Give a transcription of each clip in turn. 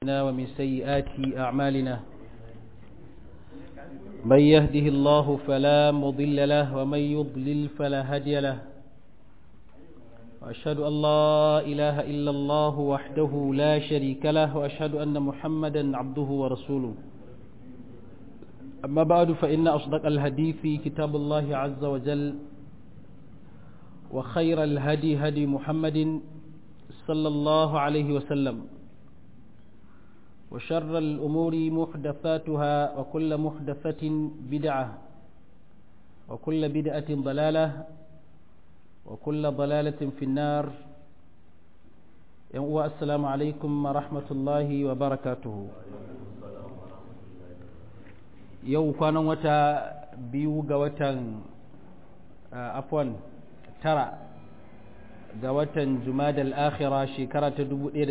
ومن سيئات أعمالنا من يهده الله فلا مضل له ومن يضلل فلا هادي له وأشهد أن لا إله إلا الله وحده لا شريك له وأشهد أن محمدا عبده ورسوله أما بعد فإن أصدق الحديث كتاب الله عز وجل وخير الهدي هدي محمد صلى الله عليه وسلم وشر الأمور محدثاتها وكل محدثة بدعة وكل بدعة ضلالة وكل ضلالة في النار السلام عليكم ورحمة الله وبركاته yau kwanan wata biyu ga watan afwan tara ga watan jumadal akhira shekara ta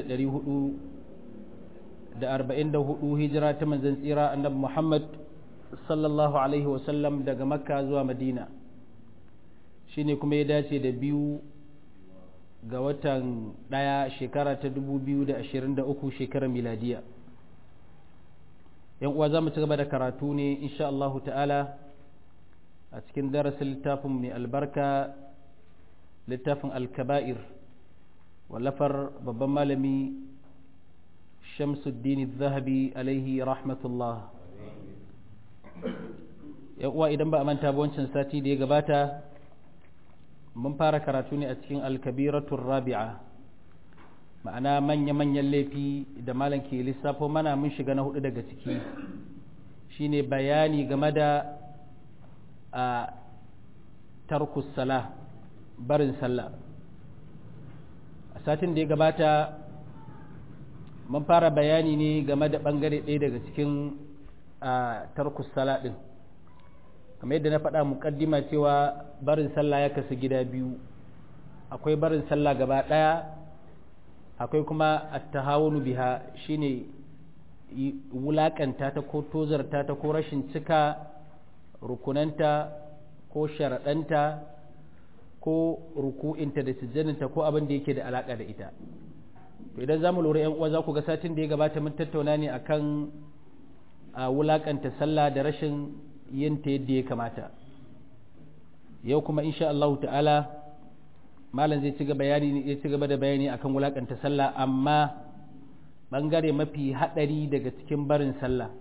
1400 da arba'in da hudu hijira ta manzan tsira annabi Muhammad sallallahu Alaihi wasallam daga makka zuwa madina shi ne kuma ya dace da biyu ga watan ɗaya shekara ta dubu biyu da ashirin da uku shekarar miladiya yan uwa za mu ci gaba da karatu ne insha Allahu ta'ala a cikin darasin littafin mai albarka littafin alkaba'ir wallafar babban malami shamsuddin zahabi alaihi rahmatullah uwa idan ba a manta ba wancan sati da ya gabata mun fara karatu ne a cikin alkabiratun rabi'a ma'ana manya-manyan laifi da malam ke lissafo mana mun shiga na hudu daga ciki shine bayani game da a tarkus sala barin sallah a satin da ya gabata mun fara bayani ne game da ɓangare ɗaya daga cikin tarkus sala ɗin kamar yadda na faɗa muƙaddima cewa barin sallah ya kasu gida biyu akwai barin sallah gaba ɗaya akwai kuma attahawunu biha shine wulaƙanta ta ko tozarta ta ko rashin cika rukunanta ko sharaɗanta ko ruku'inta da sujjaninta ko abin da yake da alaƙa da ita to idan zamu lura yan uwa za ku ga satin da ya gabata mun tattauna ne akan a wulakanta sallah da rashin yin ta yadda ya kamata yau kuma insha Allah ta'ala malam zai ci gaba bayani ya ci gaba da bayani akan wulakanta sallah amma bangare mafi hadari daga cikin barin sallah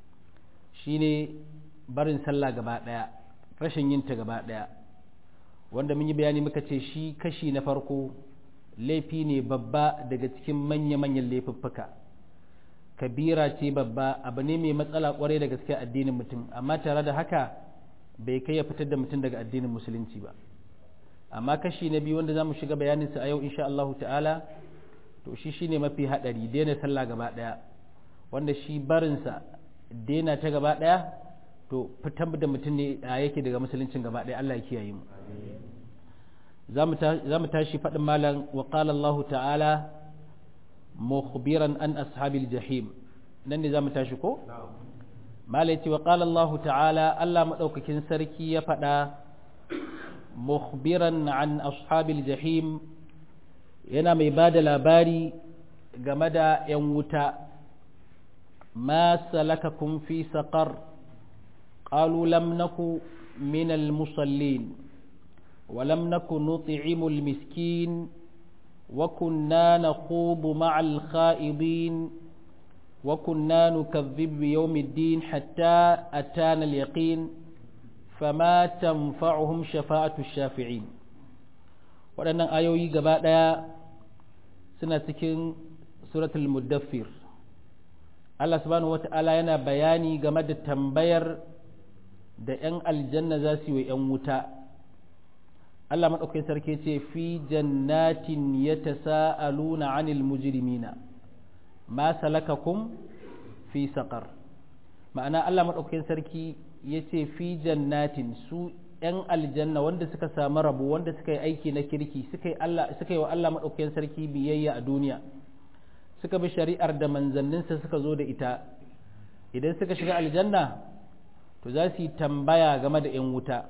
shine barin sallah gaba daya rashin yin ta gaba daya wanda mun yi bayani muka ce shi kashi na farko laifi ne babba daga cikin manya-manyan laifuffuka kabira ce babba abu ne mai matsala kwarai da gaske addinin mutum amma tare da haka bai kai ya fitar da mutum daga addinin musulunci ba amma kashi na biyu wanda za mu shiga bayaninsa a yau insha Allah ta'ala to shi shine mafi haɗari daina sallah gaba ɗaya wanda shi barinsa daina ta gaba ɗaya to fitar da mutum ne yake daga musuluncin gaba ɗaya Allah ya kiyaye mu za mu tashi faɗin malam wa ƙala Allah ta'ala mukhbiran an ashabil jahim nan ne za mu tashi ko? malai ce wa ƙala Allah ta'ala Allah maɗaukakin sarki ya faɗa mukhbiran an ashabil jahim yana mai ba da labari game da ‘yan wuta ma salakakum fi saƙar ƙalu lam naku min al-musallin ولم نكن نطعم المسكين وكنا نخوض مع الخائضين وكنا نكذب بيوم الدين حتى أتانا اليقين فما تنفعهم شفاعة الشافعين waɗannan ayoyi gaba ɗaya suna cikin suratul muddaffir Allah subhanahu wata'ala yana bayani game da tambayar da 'yan aljanna za su yi wa 'yan wuta Allah maɗaukakin sarki ce fi jannatin ya tasa'aluna anil mujrimina ma salakakum fi saƙar ma'ana Allah maɗaukakin sarki ya ce fi jannatin su ‘yan aljanna wanda suka samu rabu wanda suka yi aiki na kirki suka yi wa Allah maɗaukakin sarki biyayya a duniya suka bi shari'ar da manzanninsa suka zo da ita idan suka shiga aljanna to za su yi tambaya game da ‘yan wuta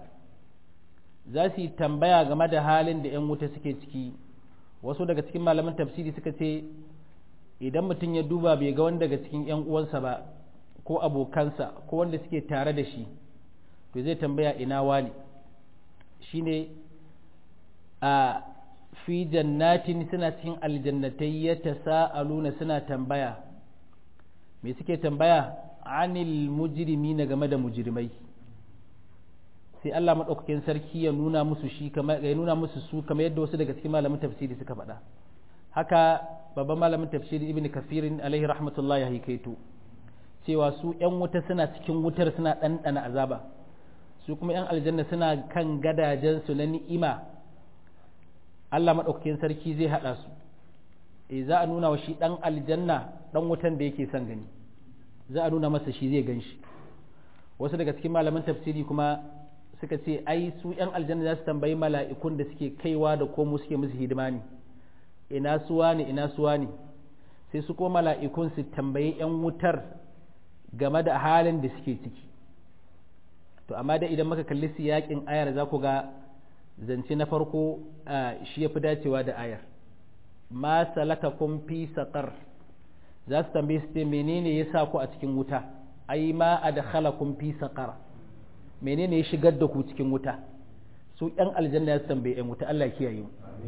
za su yi tambaya game da halin da ‘yan wuta suke ciki wasu daga cikin malaman tafsiri suka ce idan mutum ya duba bai ga wanda daga cikin 'yan uwansa ba ko abokansa ko wanda suke tare da shi to zai tambaya ina wani shine a fi jannatin suna cikin aljannatai ya tasa'aluna suna tambaya me suke tambaya anil mujrimi na game da mujrimai sai Allah maɗaukakin sarki ya nuna musu shi kamar ya nuna musu su kamar yadda wasu daga cikin malamin tafsiri suka faɗa haka babban malamin tafsiri ibn kafirin alaihi rahmatullah ya haikaito cewa su ‘yan wuta suna cikin wutar suna ɗanɗana azaba su kuma ‘yan aljanna suna kan gadajensu na ni'ima Allah maɗaukakin sarki zai haɗa su e za a nuna wa shi ɗan aljanna ɗan wutan da yake son gani za a nuna masa shi zai gan shi wasu daga cikin malaman tafsiri kuma suka ce ai su ‘yan aljanna za su tambayi mala'ikun da suke kaiwa da komo suke musu hidima ne ina suwa ne ina suwa ne sai su kuma mala'ikun su tambayi ‘yan wutar game da halin da suke ciki to amma da idan muka kalli siyakin ayar za ku ga zance na farko shi ya fi dacewa da ayar ma salaka kun fi saƙar za su tambaye su ce menene ya sa ku a cikin wuta ai ma a da kun fi saƙar menene ya shigar da ku cikin wuta su ‘yan aljanna ya su tambaye ‘yan wuta Allah kiyaye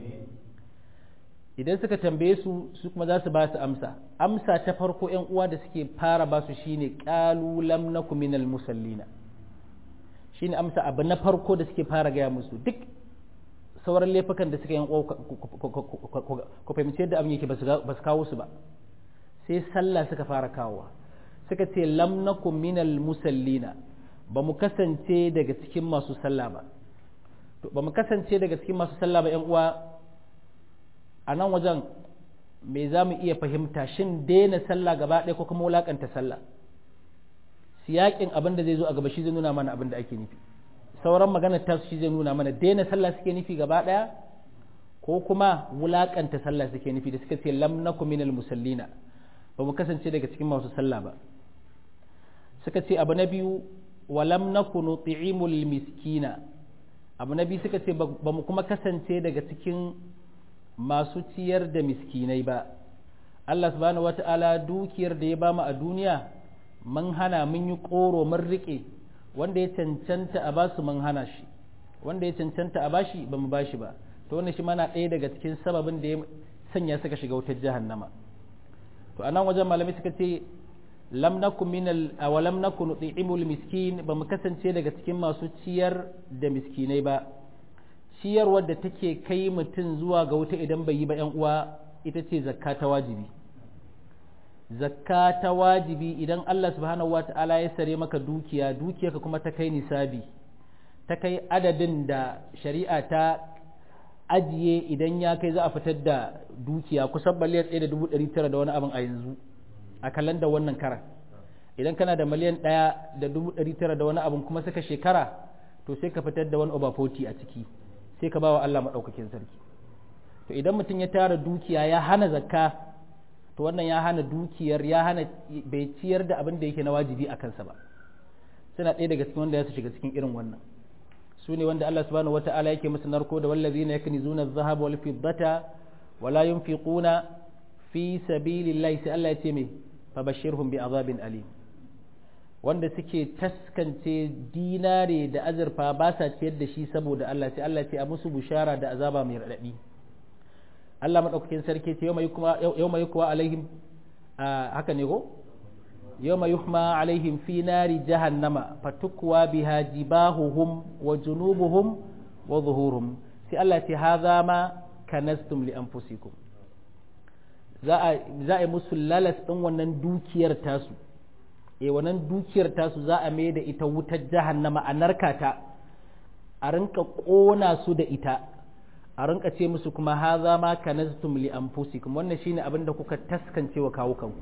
idan suka tambaye su su kuma za su ba su amsa amsa ta farko ‘yan uwa da suke fara ba su shine ƙalu lam naku minal musallina shine amsa abu na farko da suke fara gaya musu duk sauran laifukan da suka yi ku fahimci yadda abin yake ba su kawo su ba sai sallah suka fara kawowa suka ce lam naku minal musallina ba mu kasance daga cikin masu sallah ba ba mu kasance daga cikin masu sallah ba ‘yan uwa a nan wajen me za mu iya fahimta shin daina sallah gaba ɗaya ko kuma wulaƙanta sallah siyaƙin abin da zai zo a gaba shi zai nuna mana abin da ake nufi sauran maganar ta shi zai nuna mana daina sallah suke nufi gaba ɗaya ko kuma wulaƙanta sallah suke nufi da suka ce lam nakum minal musallina ba mu kasance daga cikin masu sallah ba suka ce abu na biyu wa lam nakunu ti'imul miskina abu na biyu suka ce ba mu kuma kasance daga cikin masu ciyar da miskinai ba Allah subhanahu wata'ala dukiyar da ya bamu a duniya mun hana mun yi ƙoro mun riƙe wanda ya cancanta a basu mun hana shi wanda ya cancanta a bashi ba mu bashi ba to wannan shi mana ɗaya daga cikin sababin da ya sanya suka shiga wutar jahannama to a nan wajen malamai suka ce lam nakun min aw lam nakun nut'imul miskin ba mu kasance daga cikin masu ciyar da miskinai ba ciyarwar da take kai mutum zuwa ga wuta idan bai yi ba ‘yan uwa ita ce zakka ta wajibi zakka ta wajibi idan Allah subhanahu wa ta'ala ya sare maka dukiya dukiyarka kuma ta kai nisabi ta kai adadin da shari'a ta ajiye idan ya kai za a fitar da dukiya kusan miliyan ɗaya da dubu ɗari tara da wani abin a yanzu a kallon da wannan karan idan kana da miliyan ɗaya da dubu ɗari tara da wani abin kuma suka shekara to sai ka fitar da wani over 40 a ciki sai ka ba wa Allah maɗaukakin sarki to idan mutum ya tara dukiya ya hana zakka to wannan ya hana dukiyar ya hana bai ciyar da abin da yake na wajibi a kansa ba suna ɗaya daga cikin wanda ya su shiga cikin irin wannan su ne wanda Allah subhanahu wata'ala yake musu narko da wallazina yaknizuna adh-dhahaba wal fiddata wala yunfiquna fi sabilillahi sai Allah ya ce me fabashirhum bi azabin alim wanda suke taskance dinare da azurfa ba sa ciyar da shi saboda Allah sai Allah ce a musu bushara da azaba mai raɗaɗi Allah maɗaukakin sarki ce yau mai kuwa alaihim haka ne ko yau mai yuhma alaihim fi nari jahannama fatukwa biha jibahuhum wa junubuhum wa zuhurum sai Allah ce haza ma kanastum li anfusikum za a yi musu lalas ɗin wannan dukiyar tasu e wannan dukiyar tasu za a mai da ita wutar jahannama a narkata a rinka ƙona su da ita a rinka ce musu kuma haza ma kanaztum li anfusikum wannan shine abin da kuka taskance wa kawo kanku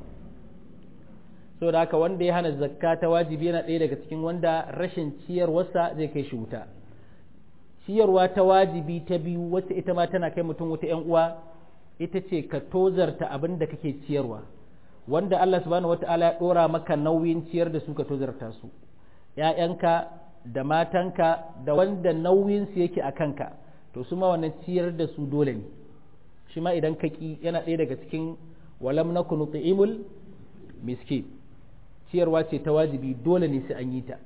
saboda haka wanda ya hana zakka ta wajibi yana ɗaya daga cikin wanda rashin ciyarwarsa zai kai shi wuta ciyarwa ta wajibi ta biyu wacce ita ma tana kai mutum wuta yan uwa ita ce ka tozarta abin da kake ciyarwa wanda Allah subhanahu wata'ala ya ɗora maka nauyin ciyar da su ka tozarta su ‘ya'yanka da matanka da wanda nauyinsu yake a kanka to su ma wannan ciyar da su dole ne shi ma idan ka ƙi yana ɗaya daga cikin walam nakun nut'imul miskin ciyarwa ce ta wajibi dole ne sai an yi ta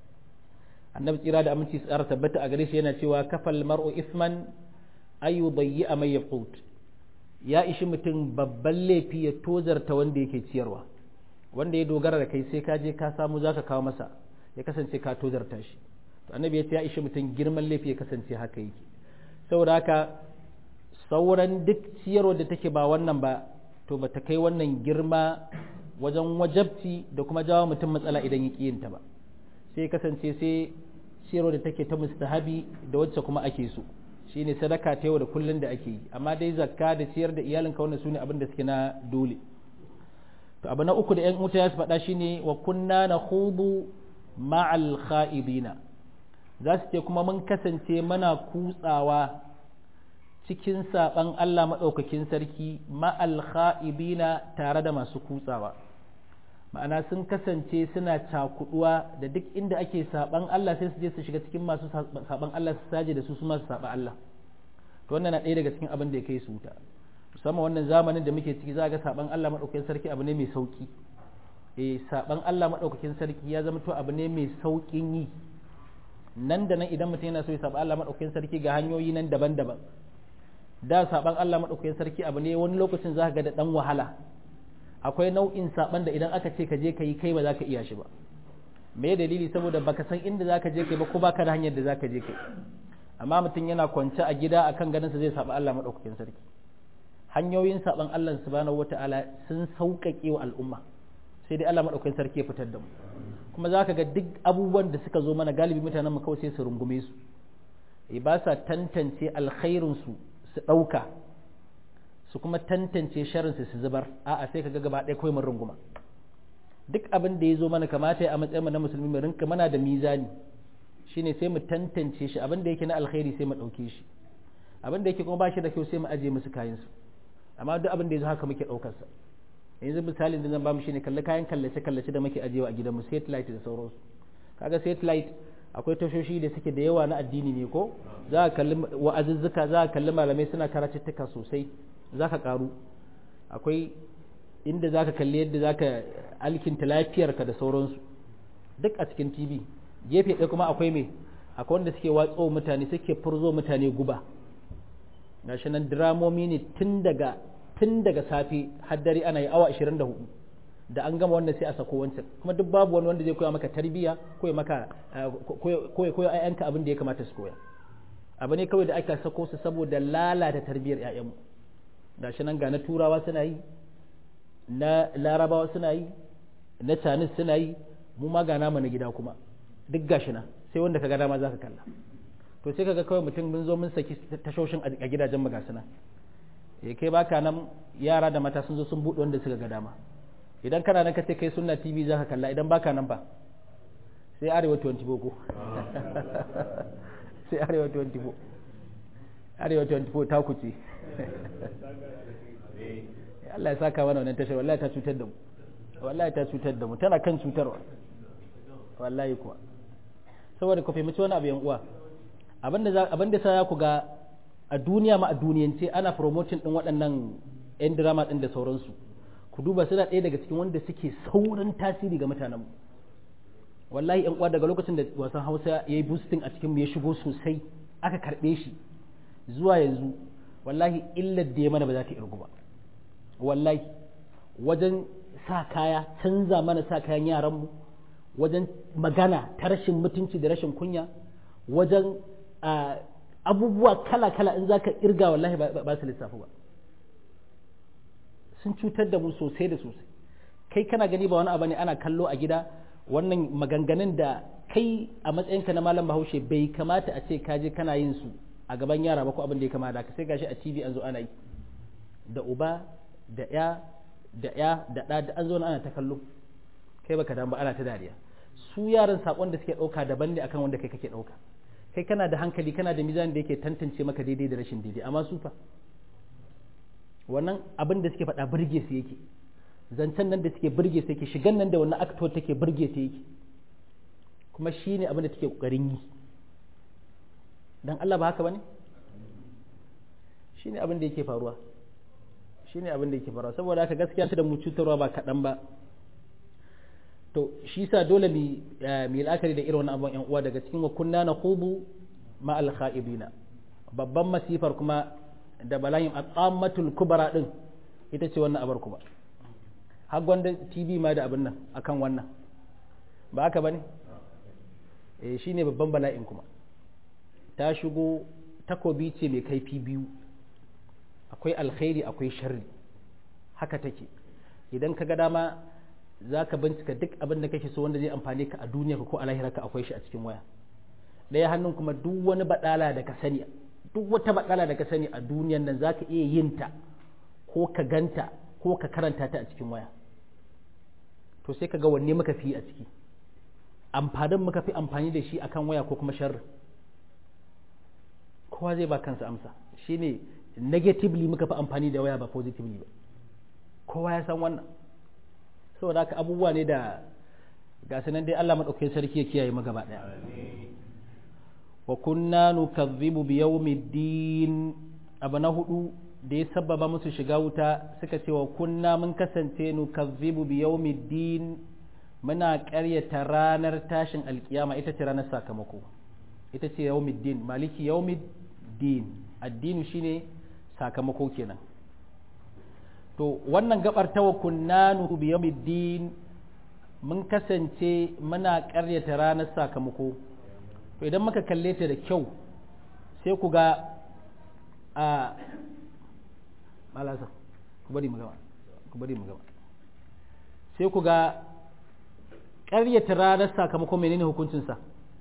annabi tsira da aminci tsara tabbata a gare shi yana cewa kafal mar'u isman ayu bayyi a mai yaqut ya ishi mutum babban laifi ya tozarta wanda yake ciyarwa wanda ya dogara da kai sai ka je ka samu zaka kawo masa ya kasance ka tozarta shi to annabi ya ce ya ishi mutum girman laifi ya kasance haka yake saboda haka sauran duk ciyarwa da take ba wannan ba to bata kai wannan girma wajen wajabci da kuma jawo mutum matsala idan ya ƙi yinta ba sai kasance sai ciyarwa da take ta mustahabi da wacce kuma ake so shine sadaka ta yau da kullun da ake yi amma dai zakka da ciyar da iyalinka wannan sune abin da suke na dole to abu na uku da yan wuta ya su faɗa shine wa kunna na hudu ma'al kha'ibina za su ce kuma mun kasance mana kutsawa cikin saɓan Allah maɗaukakin sarki ma'al kha'ibina tare da masu kutsawa ma'ana sun kasance suna cakuduwa da duk inda ake saɓan Allah sai su je su shiga cikin masu saɓan Allah su saje da su su masu saɓa Allah to wannan na ɗaya daga cikin abin da ya kai su wuta musamman wannan zamanin da muke ciki za ga saɓan Allah maɗaukakin sarki abu ne mai sauki eh saɓan Allah maɗaukakin sarki ya zama to abu ne mai sauƙin yi nan da nan idan mutum yana so ya saɓa Allah maɗaukakin sarki ga hanyoyi nan daban-daban da saban Allah maɗaukakin sarki abu ne wani lokacin za ka ga da ɗan wahala akwai nau'in saban da idan aka ce ka je ka yi kai ba za ka iya shi ba me dalili saboda baka san inda za ka je kai ba ko baka da hanyar da za ka je kai amma mutum yana kwance a gida akan ganinsa zai saba Allah maɗaukakin sarki hanyoyin saban Allah subhanahu wata'ala sun sauƙaƙe wa al'umma sai dai Allah maɗaukakin sarki ya fitar da mu kuma za ka ga duk abubuwan da suka zo mana galibi mutanen mu kawai sai su rungume su ba sa tantance alkhairinsu su su ɗauka su kuma tantance sharinsu su zubar a'a sai ka ga gaba ɗaya kawai mun runguma duk abin da ya zo mana kamata a matsayin na musulmi mu rinka mana da mizani shine sai mu tantance shi abin da yake na alkhairi sai mu ɗauke shi abin da yake kuma ba shi da kyau sai mu aje musu kayan su amma duk abin da ya zo haka muke ɗaukar sa yanzu misalin da zan ba mu shine kalle kayan kallace kallace da muke ajewa a gidanmu satellite da sauransu kaga satellite akwai tashoshi da suke da yawa na addini ne ko za ka kalli wa'azuzzuka za ka kalli malamai suna karatuttuka sosai za ka karu akwai inda za ka kalli yadda za ka alkinta lafiyarka da sauransu duk a cikin tv gefe ɗaya kuma akwai mai akwai wanda suke watso mutane suke furzo mutane guba gashi nan diramomi ne tun daga tun daga safe har dare ana yi awa 24 da an gama wannan sai a sako wancan kuma duk babu wani wanda zai koya maka tarbiya ko ya maka koya koya ayyanka abin da ya kamata su koya abu ne kawai da aka sako su saboda lalata tarbiyar ƴaƴanmu gashi nan ga na turawa suna yi na larabawa suna yi na canis suna yi mu ma ga namu na gida kuma duk gashi nan sai wanda ka ga dama za ka kalla to sai kaga kawai mutum mun zo mun saki tashoshin a gidajen mu gasu nan kai baka nan yara da mata sun zo sun buɗe wanda suka ga dama idan kana nan ka ce kai sunna tv za ka kalla idan baka nan ba sai arewa 24 ko sai arewa 24 arewa 24 ta kuce Allah ya saka mana wannan tashar wallahi ta cutar da mu wallahi ta cutar da mu tana kan cutarwa wallahi kuwa saboda ku fahimci wani abu yan uwa abinda abinda sa ku ga a duniya ma a duniyance ana promoting din waɗannan yan drama din da sauransu ku duba suna ɗaya daga cikin wanda suke saurin tasiri ga mutanenmu wallahi yan uwa daga lokacin da wasan hausa ya yi boosting a cikin ya shigo sosai aka karɓe shi zuwa yanzu wallahi illar da ya mana ba za ta irgu ba wallahi wajen sa kaya canza mana sa kayan yaranmu wajen magana ta rashin mutunci da rashin kunya wajen abubuwa kala-kala in za ka irga wallahi ba su lissafi ba sun cutar da mu sosai da sosai kai kana gani ba wani abu ne ana kallo a gida wannan maganganun da kai a matsayinka na malam bahaushe bai kamata a ce kaje kana yin su a gaban yara ba ko abin da ya kamata ka sai gashi a tv an zo ana yi da uba da ya da ya da ɗa da an zo ana ta kallo kai baka dan ba ana ta dariya su yaran sakon da suke ɗauka daban ne akan wanda kai kake ɗauka kai kana da hankali kana da mizan da yake tantance maka daidai da rashin daidai amma su fa wannan abin da suke faɗa burge su yake zancen nan da suke burge su yake shigan nan da wannan actor take burge su yake kuma shi ne abin da take ƙoƙarin yi don Allah ba haka ba ne shi ne abin da yake faruwa shine abin da yake faruwa saboda haka gaskiya ta da mu cutarwa ba kaɗan ba to shi sa dole mu mu la'akari da irin wannan abun yan uwa daga cikin wa kunna naqubu ma al kha'ibina babban masifar kuma da bala'in at'amatul kubra din ita ce wannan abar kuma har gwanda tv ma da abin nan akan wannan ba haka bane eh shine babban bala'in kuma ta shigo takobi ce mai kaifi biyu akwai alkhairi akwai sharri haka take idan ka ga dama za ka bincika duk abin da kake so wanda zai amfane ka a duniya ko a lahirarka akwai shi a cikin waya ɗaya hannun kuma duk wani baɗala da ka sani duk wata baɗala da ka sani a duniyan nan za ka iya yin ta ko ka ganta ko ka karanta ta a cikin waya to sai ka ga wanne muka fi a ciki amfanin muka fi amfani da shi akan waya ko kuma sharri kowa zai ba kansa amsa shine negatively muka fi amfani da waya ba positively ba kowa ya san wannan saboda haka abubuwa ne da ga nan dai Allah madaukakin sarki ya kiyaye mu gaba daya wa kunna nukazzibu bi yawmiddin abu na hudu da ya sababa musu shiga wuta suka ce wa kunna mun kasance nukazzibu bi yawmiddin muna ƙaryata ranar tashin alkiyama ita ce ranar sakamako ita ce yawmiddin maliki yawmiddin addini shine sakamako kenan to wannan gabar ta kunna nu bi yawmiddin mun kasance muna ƙaryata ranar sakamako to idan muka kalle ta da kyau sai ku ga a malasa ku bari mu gaba ku bari mu gaba sai ku ga ƙaryata ranar sakamako menene hukuncinsa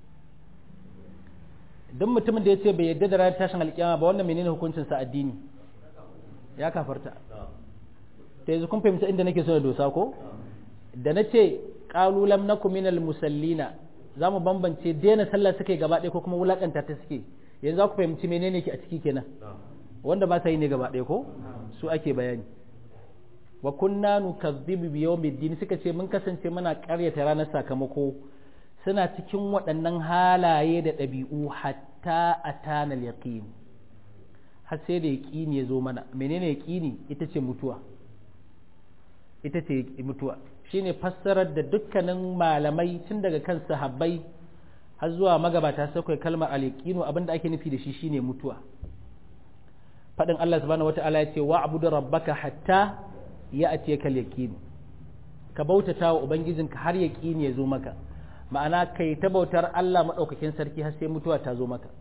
don mutumin da ya ce bai yadda da ranar tashin alƙiyama ba wannan menene hukuncinsa addini ya kafarta ta yanzu kun fahimta inda nake so da dosa ko da na ce ƙalulam na kuminal musallina za mu bambance daina sallah suke gaba ɗaya ko kuma wulaƙanta ta suke yanzu za ku fahimci menene ke a ciki kenan wanda ba sa yi ne gaba ɗaya ko su ake bayani wa kunna nukazzibu bi yawmiddin suka ce mun kasance muna ƙaryata ranar sakamako suna cikin waɗannan halaye da ɗabi'u hatta atana yaqin har sai da yaqini ya zo mana menene yaqini ita ce mutuwa ita ce mutuwa shine fassarar da dukkanin malamai tun daga kan sahabbai har zuwa magabata sai kai kalmar al-yaqinu abinda ake nufi da shi shine mutuwa fadin Allah subhanahu wata'ala ya ce wa'budu rabbaka hatta ya'tiyaka al-yaqin ka bautata wa ubangijinka har yaqini ya zo maka ma'ana kai ta bautar Allah madaukakin sarki har sai mutuwa ta zo maka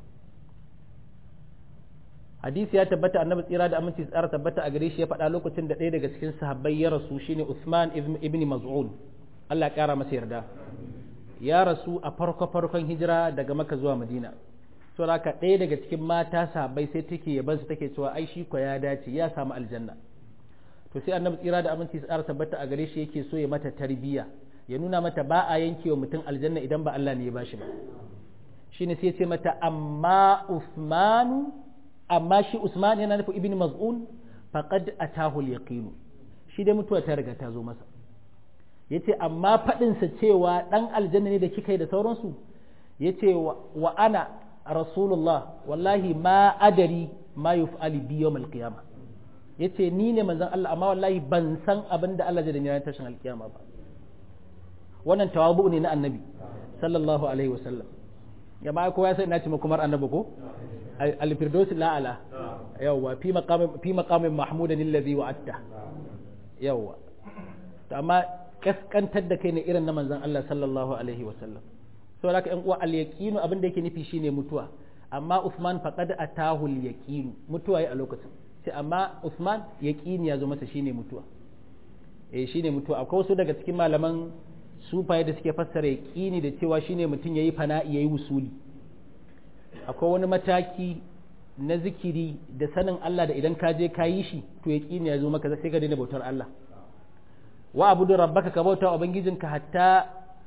hadisi ya tabbata annabi tsira da aminci tsara tabbata a gare shi ya faɗa lokacin da ɗaya daga cikin sahabbai ya rasu shine Usman ibn Maz'un Allah ya ƙara masa yarda ya rasu a farko farkon hijira daga Makka zuwa Madina so haka ɗaya daga cikin mata sahabbai sai take yaban su take cewa ai shi ko ya dace ya samu aljanna to sai annabi tsira da aminci tsara tabbata a gare shi yake so ya mata tarbiyya ya nuna mata ba a yankewa mutum aljanna idan ba Allah ne ya bashi ba shine sai ya ce mata amma Usmanu amma shi Usman yana nufin ibn Maz'un faqad atahu al-yaqin shi dai mutuwa ta riga ta zo masa yace amma fadin sa cewa dan aljanna ne da kika yi da sauransu yace wa ana rasulullah wallahi ma adari ma yuf'ali bi yawm al-qiyamah yace ni ne manzon Allah amma wallahi ban san abin da Allah zai da ni ranar tashin alkiyama ba wannan tawabu ne na annabi sallallahu alaihi wasallam ya ba kowa ya sai na ci makumar annabi ko الفردوس الأعلى يوا في مقام في مقام محمود الذي وعدته يوا amma kaskantar da kai ne irin na manzon Allah sallallahu alaihi wa sallam so haka ƴan uwa al yaqinu abin da yake nufi shine mutuwa amma Uthman faqad atahu al yaqin mutuwa yi a lokacin sai amma Uthman yaqini ya zo masa shine mutuwa eh shine mutuwa akwai wasu daga cikin malaman sufaye da suke fassara yaqini da cewa shine mutum yayi fana'i yayi wusuli akwai wani mataki na zikiri da sanin Allah da idan ka je ka yi shi to ya ƙi ya zo maka sai ka daina bautar Allah wa abudu rabbaka ka bauta wa ubangijinka hatta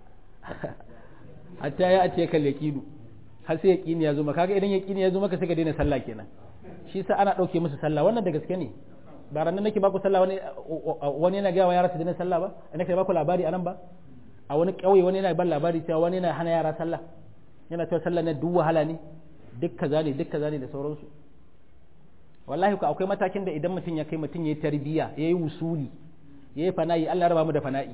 hatta ya atiye kal yaqinu har sai yaqini ya zo maka kaga idan yaqini ya zo maka sai ka daina sallah kenan shi sa ana dauke musu sallah wannan da gaske ne ba ran nake baku sallah wani wani yana ga wa yara su daina sallah ba ina kai baku labari anan ba a wani kauye wani yana ban labari cewa wani yana hana yara sallah yana cewa sallah na duk wahala ne duk kaza ne duk kaza ne da sauransu wallahi ku akwai matakin da idan mutum ya kai mutum ya yi tarbiyya ya yi wusuli ya yi fana'i Allah raba mu da fana'i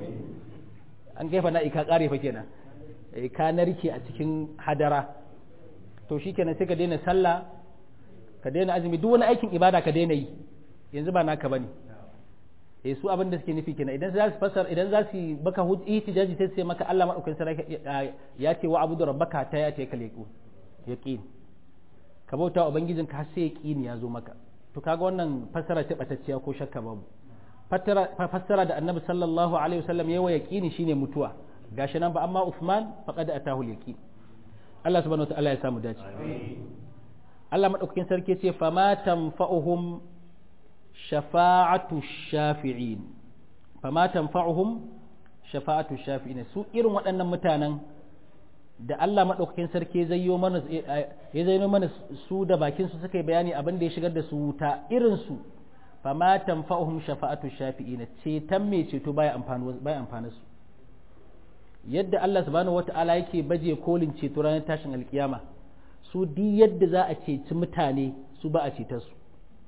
an kai fana'i ka kare fa kenan ka narke a cikin hadara to shikenan sai ka daina sallah ka daina azumi duk wani aikin ibada ka daina yi yanzu ba naka bane eh su abin da suke nufi kenan idan za su fasar idan za su baka ihtijaji sai sai maka Allah madaukakin sarki ya ce wa abudu rabbaka ta ya ce kal yaqin ka bauta wa ubangijinka har sai yaqini ya zo maka to kaga wannan fasara ce batacciya ko shakka babu fassara da annabi sallallahu alaihi wasallam yawa yaqini shine mutuwa gashi nan ba amma Uthman faqad atahu al-yaqin Allah subhanahu wa ta'ala ya samu dace Allah madaukakin sarki ce fama tanfa'uhum shafa'atu shafi'in fama tanfa'uhum shafa'atu shafi'in su irin waɗannan mutanen da Allah madaukakin sarki zai yi mana ya zai mana su da bakin su suka yi bayani abin da ya shigar da su wuta irin su fama tanfa'uhum shafa'atu shafi'in ceton mai ceto baya amfani baya amfani su yadda Allah subhanahu wata'ala yake baje kolin ceto ranar tashin alkiyama su di yadda za a ceci mutane su ba a ceta su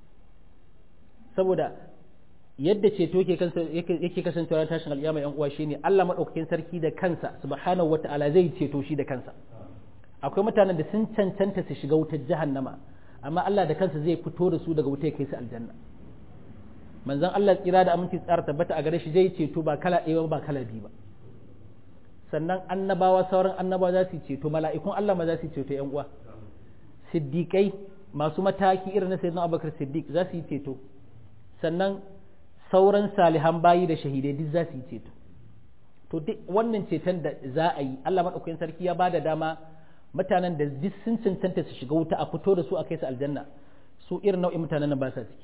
saboda yadda ceto yake kasancewa ranar tashin alkiyama yan uwa shine Allah madaukakin sarki da kansa subhanahu wata'ala zai ceto shi da kansa akwai mutanen da sun cancanta su shiga wutar jahannama amma Allah da kansa zai fito da su daga wuta ya kai su aljanna manzon Allah tsira da aminci tsara tabbata a gare shi zai ceto ba kala ɗaya ba kala biyu ba sannan annabawa sauran annabawa za su ceto mala'ikun Allah ma za su ceto yan uwa siddiƙai masu mataki irin na sayyidina Abubakar Siddiq za su yi ceto sannan sauran salihan bayi da shahidai duk za su yi ceto to duk wannan ceton da za a yi Allah madaukakin sarki ya bada dama mutanen da duk sun cancanta su shiga wuta a fito da su a kai su aljanna su irin nau'in mutanen nan ba sa ciki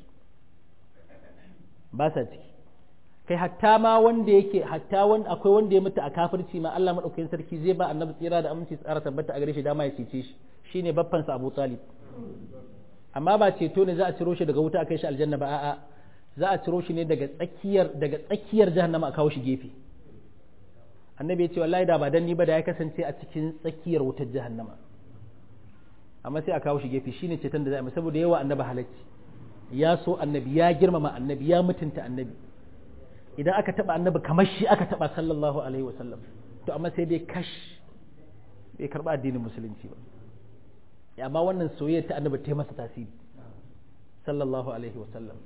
ba sa ciki kai hatta ma wanda yake hatta wanda akwai wanda ya mutu a kafirci ma Allah madaukakin sarki zai ba annabi tsira da aminci tsara tabbata a gare shi dama ya cece shi shine babban sa Abu Talib amma ba ceto ne za a ciro shi daga wuta a kai shi aljanna ba a'a za a ciro shi ne daga tsakiyar daga tsakiyar jahannama a kawo shi gefe annabi ya ce wallahi da ba dan ni ba da ya kasance a cikin tsakiyar wutar jahannama amma sai a kawo shi gefe shine ceton da za a yi saboda yawa annabi halacci ya so annabi ya girmama annabi ya mutunta annabi idan aka taba annabi kamar shi aka taba sallallahu alaihi wasallam to amma sai dai kash bai karba addinin musulunci ba amma wannan soyayya ta annabi ta masa tasiri sallallahu alaihi wasallam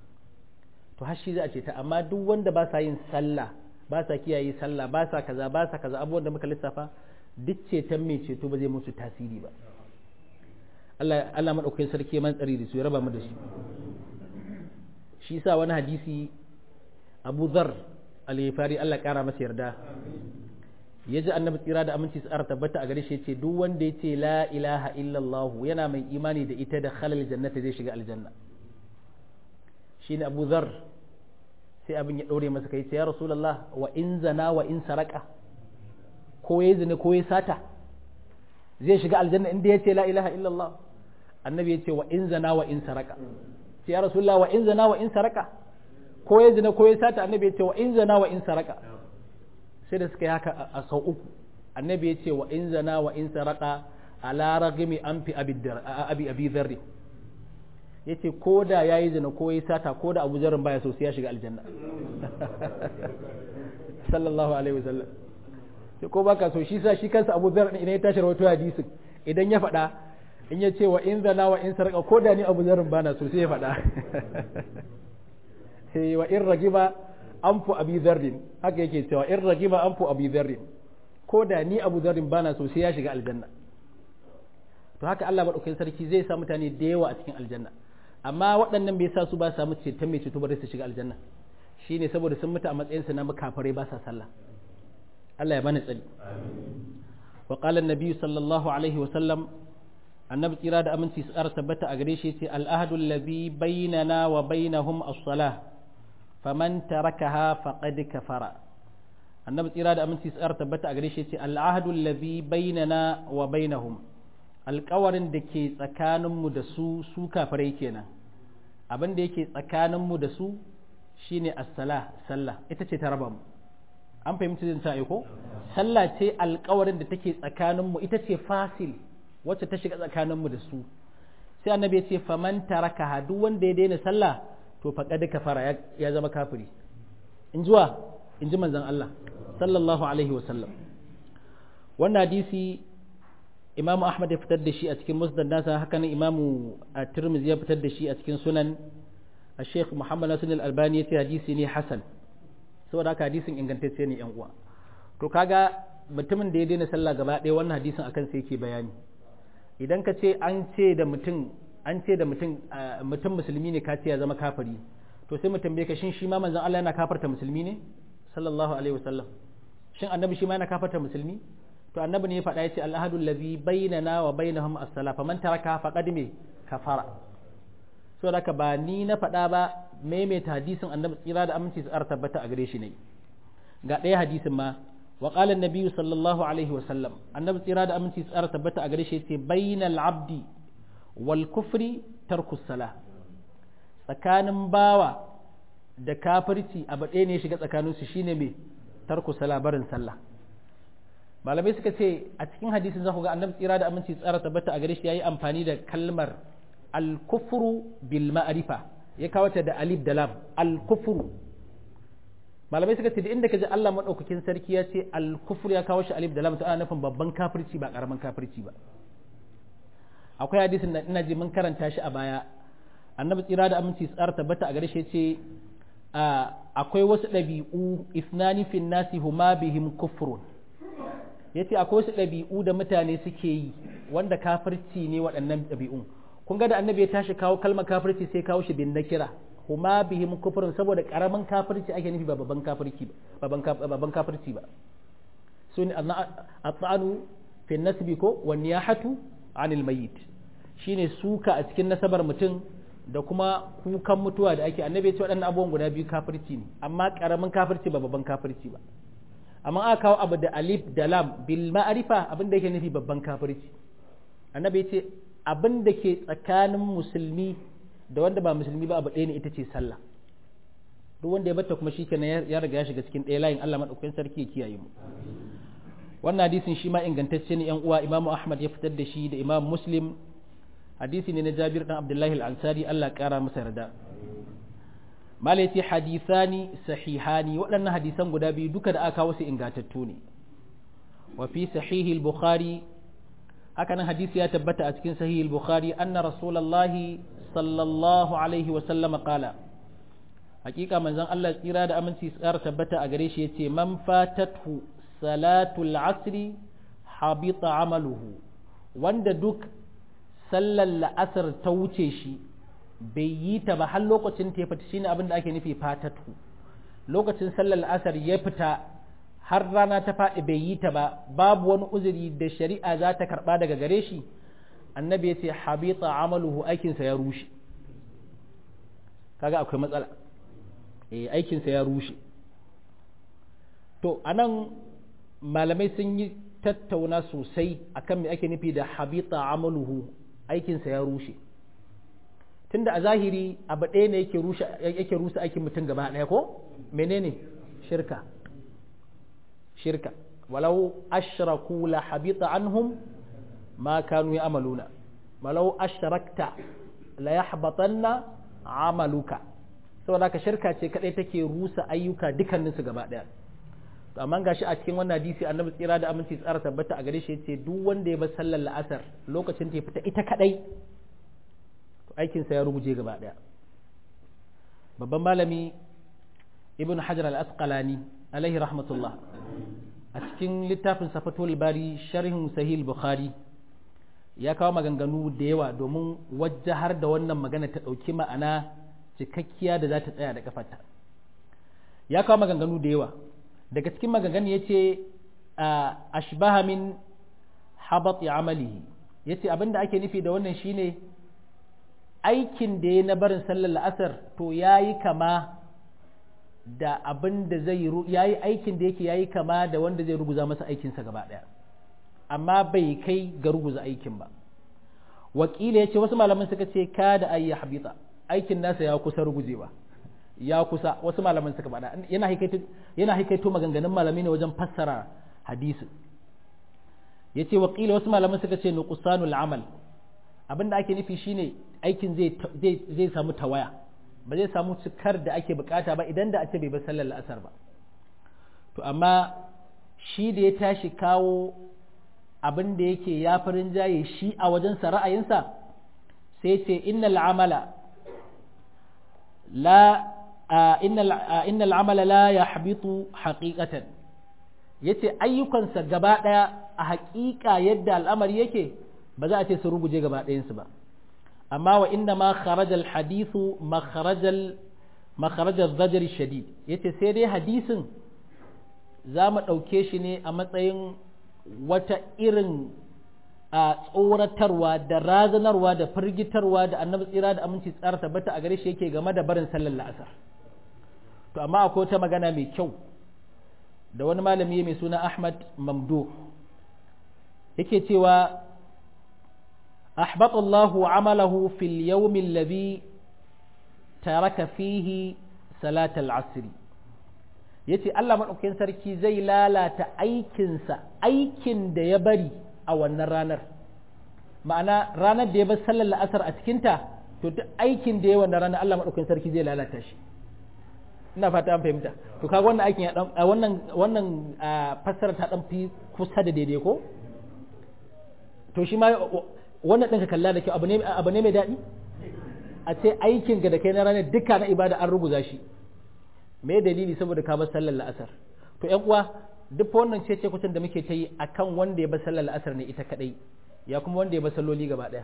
to har shi za a ce ta amma duk wanda ba sa yin sallah ba sa kiyaye sallah ba sa kaza ba sa kaza abubuwan da muka lissafa duk ceton mai ceto ba zai musu tasiri ba Allah Allah madaukakin sarki man tsari da su ya raba mu da shi shi yasa wani hadisi Abu Dharr al-Ghifari Allah kara masa yarda ya ji annabi tsira da aminci tsara tabbata a gare shi ce duk wanda ya ce la ilaha illallah yana mai imani da ita da halal jannata zai shiga aljanna shine Abu Dharr sai abin ya ɗaure masa kai ce ya Rasulullah wa in zana wa in saraka ko ya zina ko ya sata zai shiga aljanna inda ya ce la ilaha illallah annabi ya ce wa in zana wa in saraka sai ya Rasulullah wa in zana wa in saraka ko ya zina ko ya sata annabi ya ce wa in zana wa in saraka sai da suka yi haka a sau uku annabi ya ce wa in zana wa in saraka ala ragimi an fi abi abi zarri ya ce ko da ya yi zina ko ya sata ko da abu zarin baya so sai ya shiga aljanna sallallahu alaihi wasallam sai ko baka so shi sa shi kansa abu zarin idan ya tashi rawato hadisin idan ya faɗa in ya ce wa in zana wa in sarka ko da ni abu zarin bana so sai ya faɗa sai wa in ragiba an fu abi zarrin haka yake cewa in ragiba an fu abi zarrin ko da ni abu zarrin bana so sai ya shiga aljanna to haka Allah madaukakin sarki zai sa mutane da yawa a cikin aljanna amma waɗannan bai sa su ba samu ceton mai ceto bare su shiga aljanna shine saboda sun mutu a matsayin su na makafarai ba sa sallah Allah ya bani tsari wa qala an-nabi sallallahu alaihi wa sallam annabi tsira da aminci su tabbata a gare shi yace al-ahdu alladhi bainana wa bainahum as-salah faman tarakaha faqad kafara annabi tsira da aminci tsar tabbata a gare shi ce al'ahdu allazi bainana wa bainahum alƙawarin da ke tsakaninmu da su su kafirai kenan abin da yake tsakaninmu da su shine as-sala sallah ita ce ta raba mu an fahimci zan ta ko sallah ce alƙawarin da take tsakaninmu ita ce fasil wacce ta shiga tsakaninmu da su sai annabi ya ce faman taraka duk wanda ya daina sallah to faqad kafara ya zama kafiri in zuwa in ji manzon Allah sallallahu alaihi wa sallam wannan hadisi imamu ahmad ya fitar da shi a cikin musnad nasa haka nan imamu at-tirmidhi ya fitar da shi a cikin sunan الشيخ محمد ناصر الألباني يتي حديثي ne hasan saboda haka hadisin ingantacce ne yan uwa to kaga mutumin da ya daina sallah gaba ɗaya wannan hadisin akan sai yake bayani idan ka ce an ce da mutum an ce da mutum mutum musulmi ne ka ce ya zama kafiri to sai mutum bai ka shin shi ma manzon Allah yana kafarta musulmi ne sallallahu alaihi wasallam shin annabi shi ma yana kafarta musulmi to annabi ne ya faɗa yace al-ahadu allazi bainana wa bainahum as-salah faman taraka faqad me kafara so haka ba ni na faɗa ba maimaita hadisin annabi tsira da aminci tsara tabbata a gare shi ne ga ɗaya hadisin ma wa qala an sallallahu alaihi wa sallam annabi tsira da aminci tsara tabbata a gare shi yace bainal abdi wal kufri tarku sala tsakanin bawa da kafirci abu ɗaya ne shiga tsakanin su shine me tarku sala barin sallah malamai suka ce a cikin hadisin za ku ga annabi tsira da aminci tsara tabbata a gare shi yayi amfani da kalmar al-kufru bil ma'rifa ya kawo ta da alif da lam al-kufru malamai suka ce da inda kaji Allah madaukakin sarki ya ce al-kufru ya kawo shi alif da lam to ana nufin babban kafirci ba karaman kafirci ba akwai hadisin da ina ji mun karanta shi a baya annabi tsira da aminci tsara tabbata a gare shi ce akwai wasu ɗabi'u isnani fin nasi huma bihim kufrun yace akwai wasu ɗabi'u da mutane suke yi wanda kafirci ne waɗannan ɗabi'un kun ga da annabi ya tashi kawo kalmar kafirci sai kawo shi bin nakira huma bihim kufrun saboda karamin kafirci ake nufi ba babban kafirci ba babban kafirci ba sun at-ta'anu fi nasbi ko wan niyahatu anil mayyit shine suka a cikin nasabar mutum da kuma kukan mutuwa da ake annabi ya ce waɗannan abubuwan guda biyu kafirci ne amma karamin kafirci ba babban kafirci ba amma aka kawo abu da alif da lam bil ma'rifa abin da yake nufi babban kafirci annabi ya ce abin da ke tsakanin musulmi da wanda ba musulmi ba abu ɗaya ne ita ce sallah duk wanda ya bata kuma shi kenan ya riga ya shiga cikin ɗaya layin Allah madaukakin sarki ya kiyaye mu wannan hadisin shi ma ingantacce ne yan uwa imamu ahmad ya fitar da shi da imam muslim hadisi ne na jabir dan abdullahi al-ansari Allah kara masa yarda malai ce hadithani sahihani waɗannan hadisan guda biyu duka da aka wasu ingantattu ne wa fi sahihi al-bukhari haka nan hadisi ya tabbata a cikin sahih al-bukhari anna rasulullahi sallallahu alaihi wa sallama qala hakika manzon Allah tsira da aminci tsara tabbata a gare shi yace man fatatu salatul asri habita amaluhu wanda duk sallar la'asar ta wuce shi bai yi ta ba har lokacin ta fita shine abin da ake nufi fatatu lokacin sallar la'asar ya fita har rana ta faɗi bai yi ta ba babu wani uzuri da shari'a za ta karɓa daga gare shi annabi ya ce habita amaluhu aikinsa ya rushe kaga akwai matsala eh aikinsa ya rushe to anan malamai sun yi tattauna sosai akan me ake nufi da habita amaluhu aikinsa ya rushe tunda a zahiri abu ɗaya ne yake rushe yake rusa aikin mutum gaba ɗaya ko menene shirka shirka walau ashraku la habita anhum ma kanu ya'maluna walau ashrakta la yahbatanna amaluka saboda ka shirka ce kadai take rusa ayyuka dukkaninsu gaba ɗaya to amma gashi a cikin wannan hadisi annabi tsira da aminci tsara tabbata a gare shi yace duk wanda ya bar sallar la'asar lokacin ta fita ita kadai to aikin sa ya ruguje gaba daya babban malami ibn hajar al-asqalani alaihi rahmatullah a cikin littafin safatul bari sharhin sahih bukhari ya kawo maganganu da yawa domin wajahar da wannan magana ta dauki ma'ana cikakkiya da za ta tsaya da kafarta ya kawo maganganu da yawa daga cikin maganganu ya ce ashbaha min habat amalihi ya ce abinda ake nufi da wannan shine aikin da ya na barin sallar la'asar to ya yi kama da abin da zai ya yi aikin da yake ya yi kama da wanda zai ruguza masa aikinsa gaba ɗaya amma bai kai ga ruguza aikin ba wakila ya ce wasu malaman suka ce ka da ayi habita aikin nasa ya kusa rugujewa ya kusa wasu malaman suka faɗa yana haikaito yana haikaito maganganun malami ne wajen fassara hadisi yace wa qila wasu malaman suka ce nuqsanul amal abin da ake nufi shine aikin zai samu tawaya ba zai samu cikar da ake bukata ba idan da a ce bai bar sallar la'asar ba to amma shi da ya tashi kawo abin da yake ya farin jaye shi a wajensa ra'ayinsa sai ce innal amala la innal amala la yahbitu haqiqatan yace ayyukansa gaba daya a haƙiƙa yadda al'amari yake ba za a ce su ruguje gaba ɗayansu ba amma wa inda ma kharajal hadithu makharajal makharajal zajar shadid yace sai dai hadisin za mu ɗauke shi ne a matsayin wata irin a tsoratarwa da razanarwa da firgitarwa da annabi tsira da aminci tsara tabbata a gare shi yake game da barin sallar la'asar to amma akwai wata magana mai kyau da wani malami mai suna ahmad mamdu yake cewa أحبط الله عمله في اليوم الذي ترك فيه صلاة العصر yace Allah maɗaukakin sarki zai lalata aikinsa aikin da ya bari a wannan ranar ma'ana ranar da ya bar sallar la'asar a cikinta to duk aikin da ya wannan ranar Allah maɗaukakin sarki zai lalata shi ina fata an fahimta to kaga wannan aikin ya dan wannan wannan fassara ta dan fi kusa da daidai ko to shi ma wannan ɗin ka kalla da kyau abu ne mai daɗi a ce aikin ga da kai na ranar duka na ibada an ruguza shi me dalili saboda ka bar sallar la'asar to ƴan uwa duk wannan ce ce kucin da muke ta yi akan wanda ya bar sallar la'asar ne ita kadai ya kuma wanda ya bar salloli gaba ɗaya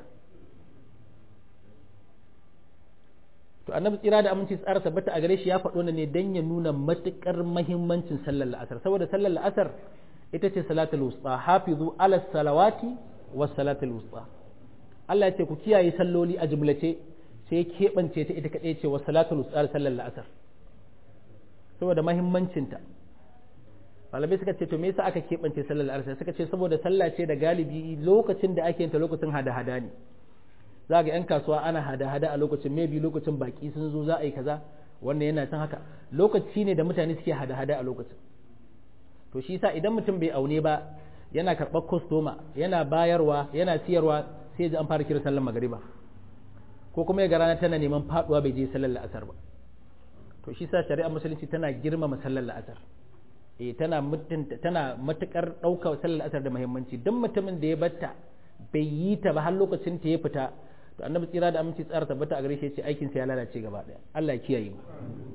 to annabi tsira da aminci tsara tabbata a gare shi ya faɗo ne dan ya nuna matukar mahimmancin sallar la'asar saboda sallar la'asar ita ce salatul wusta hafizu ala salawati was salatul wusta Allah ya ce ku kiyaye salloli a jumlace sai keɓance ta ita kaɗai ce wa salatul usar sallar la'asar saboda mahimmancinta malamai suka ce to me yasa aka keɓance sallar la'asar suka ce saboda sallah ce da galibi lokacin da ake ta lokacin hada-hada ne za ga 'yan kasuwa ana hada-hada a lokacin maybe lokacin baki sun zo za a yi kaza wannan yana can haka lokaci ne da mutane suke hada-hada a lokacin to shi yasa idan mutum bai aune ba yana karɓar kwastoma yana bayarwa yana siyarwa sai ji an fara kira sallar magariba ko kuma ya ga rana tana neman faduwa bai je sallar la'asar ba to shi sa shari'ar musulunci tana girmama sallar la'asar eh tana mutunta tana matukar ɗaukar sallar la'asar da muhimmanci duk mutumin da ya batta bai yi ta ba har lokacin ta ya fita to annabi tsira da aminci tsara tabbata a gare shi ce aikin sa ya lalace gaba daya Allah ya kiyaye mu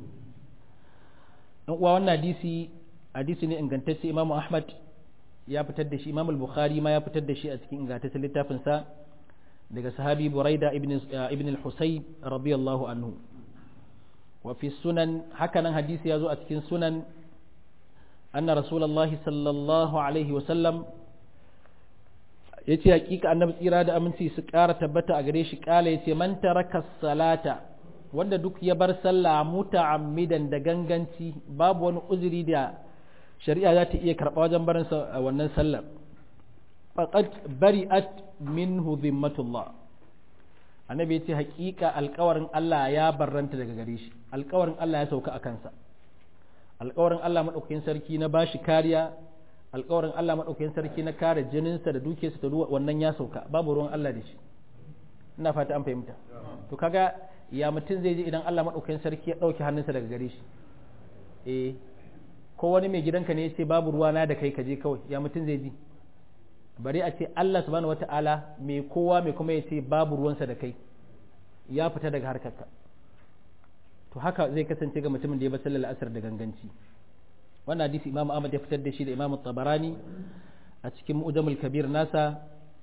dan uwa wannan hadisi hadisi ne ingantacce Imam Ahmad ya fitar da shi Imam Al-Bukhari ma ya fitar da shi a cikin ingantaccen littafin sa daga sahabi Buraida ibn ibn al-Husayb radiyallahu anhu wa fi sunan hakanan hadisi ya zo a cikin sunan anna rasulullahi sallallahu alaihi wa sallam yace hakika annabi tsira da aminci su ƙara tabbata a gare shi kala yace man taraka salata wanda duk ya bar sallah muta'ammidan da ganganci babu wani uzuri da shari'a za ta iya karɓa wajen barin wannan sallar faqad bari'at minhu dhimmatullah annabi yace hakika alƙawarin Allah ya barranta daga gare shi alƙawarin Allah ya sauka a kansa alƙawarin Allah madaukakin sarki na bashi kariya alƙawarin Allah madaukakin sarki na kare jininsa da dukiyarsa da wannan ya sauka babu ruwan Allah da shi ina fata an fahimta to kaga ya mutum zai ji idan Allah madaukakin sarki ya ɗauki hannunsa daga gare shi eh ko wani mai gidanka ne ya ce babu ruwa na da kai ka je kawai ya mutum zai ji bari a ce Allah subhanahu wata'ala mai kowa mai kuma ya ce babu ruwansa da kai ya fita daga harkarka to haka zai kasance ga mutumin da ya bar sallar asar da ganganci wannan hadisi Imam Ahmad ya fitar da shi da Imam Tabarani a cikin Mu'jamul Kabir nasa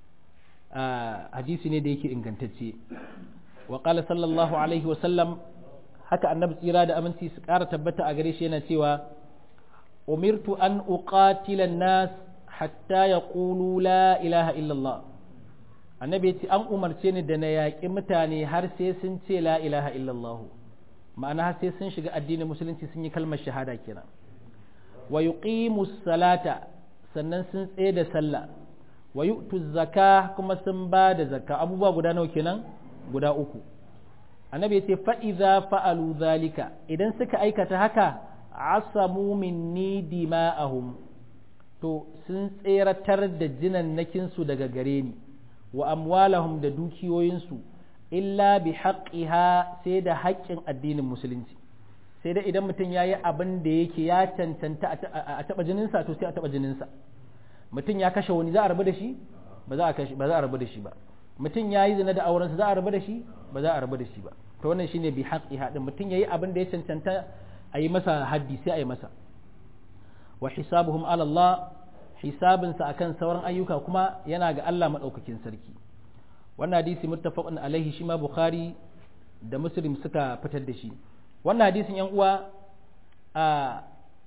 hadisi ne da yake ingantacce wa qala sallallahu alaihi wa sallam haka annabi tsira da aminci su ƙara tabbata a gare shi yana cewa umirtu an uqatila nas hatta yaqulu la ilaha illallah annabi ya ce an umarce ni da na yaƙi mutane har sai sun ce la ilaha illallah ma'ana har sai sun shiga addinin musulunci sun yi kalmar shahada kenan wa yuqimu salata sannan sun tsaye da sallah wa yu'tu zakka kuma sun ba da zakka abubuwa guda nawa kenan guda uku annabi ya ce fa idza fa'alu zalika idan suka aikata haka asamu minni dima'ahum to sun tseratar da jinannakin su daga gare ni wa amwalahum da dukiyoyinsu illa bi haqqiha sai da haƙƙin addinin musulunci sai dai idan mutum ya yi abin da yake ya cancanta a taɓa jininsa to sai a taɓa jininsa mutum ya kashe wani za a rabu da shi ba za a rabu da shi ba mutum ya yi zina da aurensa za a rabu da shi ba za a rabu da shi ba to wannan shine bi haqqi hadin mutum yayi abin da ya cancanta a yi masa haddi sai a yi masa wa hisabuhum ala Allah hisabinsa akan sauran ayyuka kuma yana ga Allah madaukakin sarki wannan hadisi muttafaqun alaihi shi ma bukhari da muslim suka fitar da shi wannan hadisin yan uwa a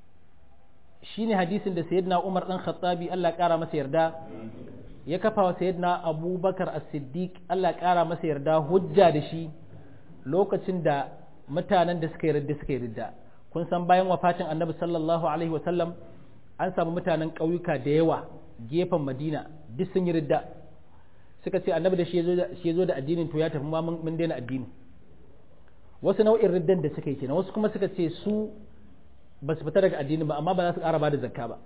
shine hadisin da sayyidina Umar dan Khattabi Allah ya kara masa yarda ya kafa wa sayyidina Abubakar As-Siddiq Allah ya kara masa yarda hujja da shi lokacin da mutanen da suka yarda suka yarda kun san bayan wafatin Annabi sallallahu alaihi wasallam an samu mutanen ƙauyuka da yawa gefen Madina duk sun yi ridda suka ce Annabi da shi ya zo da addinin to ya tafi ma mun daina addini wasu nau'in riddan da suka yi kenan wasu kuma suka ce su ba su fita daga addini ba amma ba za su ƙara ba da zakka ba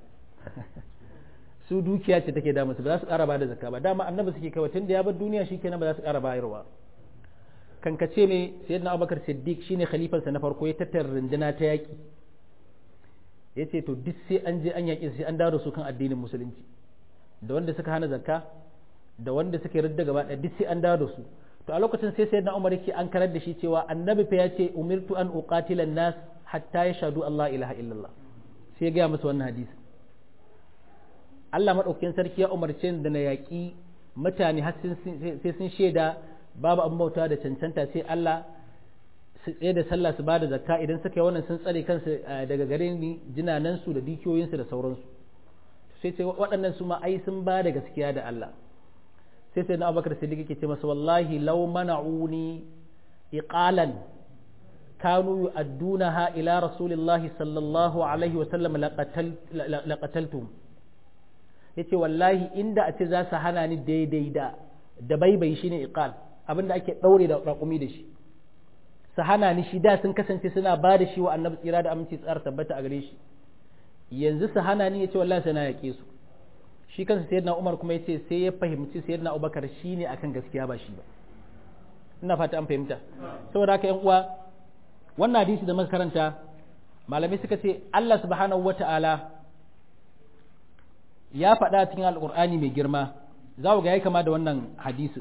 su dukiya ce take damu su ba za su ƙara ba da zakka ba dama annabi suke kawai tun da ya bar duniya shikenan ba za su ƙara bayarwa kankace ne sayyidina abubakar siddiq shine khalifansa na farko ya tattara runduna ta yaƙi ya ce to duk sai an je an yaƙi sai an dawo su kan addinin musulunci da wanda suka hana zakka da wanda suka yarda gaba ɗaya duk sai an dawo su to a lokacin sai sayyidina umar yake an karar da shi cewa annabi fa ya ce umirtu an uqatila nas hatta yashhadu Allah ilaha illallah sai ya gaya masa wannan hadisi Allah madaukakin sarki ya umarce da na yaƙi mutane har sai sun shaida babu abin bauta da cancanta sai Allah su tsaye da sallah su bada zakka idan suka yi wannan sun tsare kansu daga gare ni jinanansu da dukiyoyinsu da sauransu sai ce waɗannan su ma ai sun ba da gaskiya da Allah sai sai na abubakar siddiq yake ce masa wallahi law mana'uni iqalan kanu yu'addunaha ila rasulillahi sallallahu alaihi wa sallam laqataltum yace wallahi inda a ce za su hana ni daidai da da baibai shine iqal abinda ake daure da raƙumi da shi su hana ni shi da sun kasance suna ba da shi wa annabi tsira da aminci tsara tabbata a gare shi yanzu su hana ni yace wallahi sai na yake su shi kansa sayyidina Umar kuma yace sai ya fahimci sayyidina Abubakar shine akan gaskiya ba shi ba ina fata an fahimta saboda haka yan uwa wannan hadisi da muka karanta malamai suka ce Allah subhanahu wata'ala ya faɗa cikin alƙur'ani mai girma za ga ya kama da wannan hadisi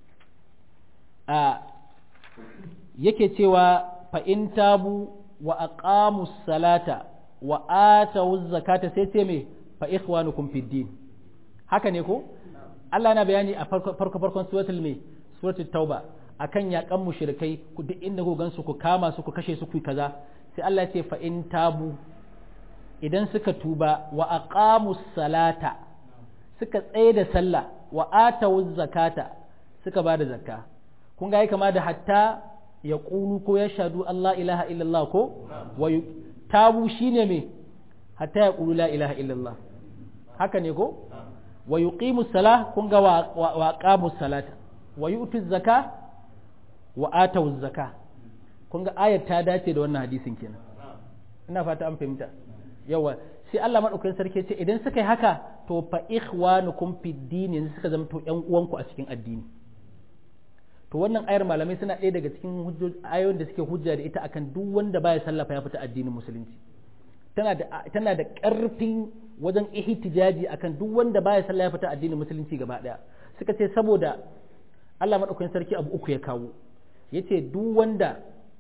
a yake cewa fa in tabu wa aqamu salata wa atawu zakata sai ce me fa ikhwanukum fid din haka ne ko Allah na bayani a farko farkon suratul me suratul tauba akan yakan mushrikai ku duk inda ku gansu ku kama su ku kashe su ku kaza sai Allah ya ce fa in tabu idan suka tuba wa aqamu salata suka tsaye da sallah wa atawu zakata suka ba da zakka kun ga kama da hatta ya ƙulu ko ya shadu Allah ilaha illallah ko wa tabu shine me hatta ya ƙulu la ilaha illallah haka ne ko wa yuqimu salah kun ga wa aqamu salata wa yu'tu zaka wa atawu zaka kun ga ayar ta dace da wannan hadisin kenan ina fata an fahimta yawa sai Allah madaukakin sarki ce idan suka yi haka to fa ikhwanukum fid din yanzu suka zama to ƴan uwanku a cikin addini to wannan ayar malamai suna ɗaya daga cikin ayoyin da suke hujja da ita akan duk wanda baya sallafa ya fita addinin musulunci tana da tana da ƙarfin wajen ihtijaji akan duk wanda baya sallah ya fita addinin musulunci gaba ɗaya suka ce saboda Allah madaukakin sarki abu uku ya kawo yace duk wanda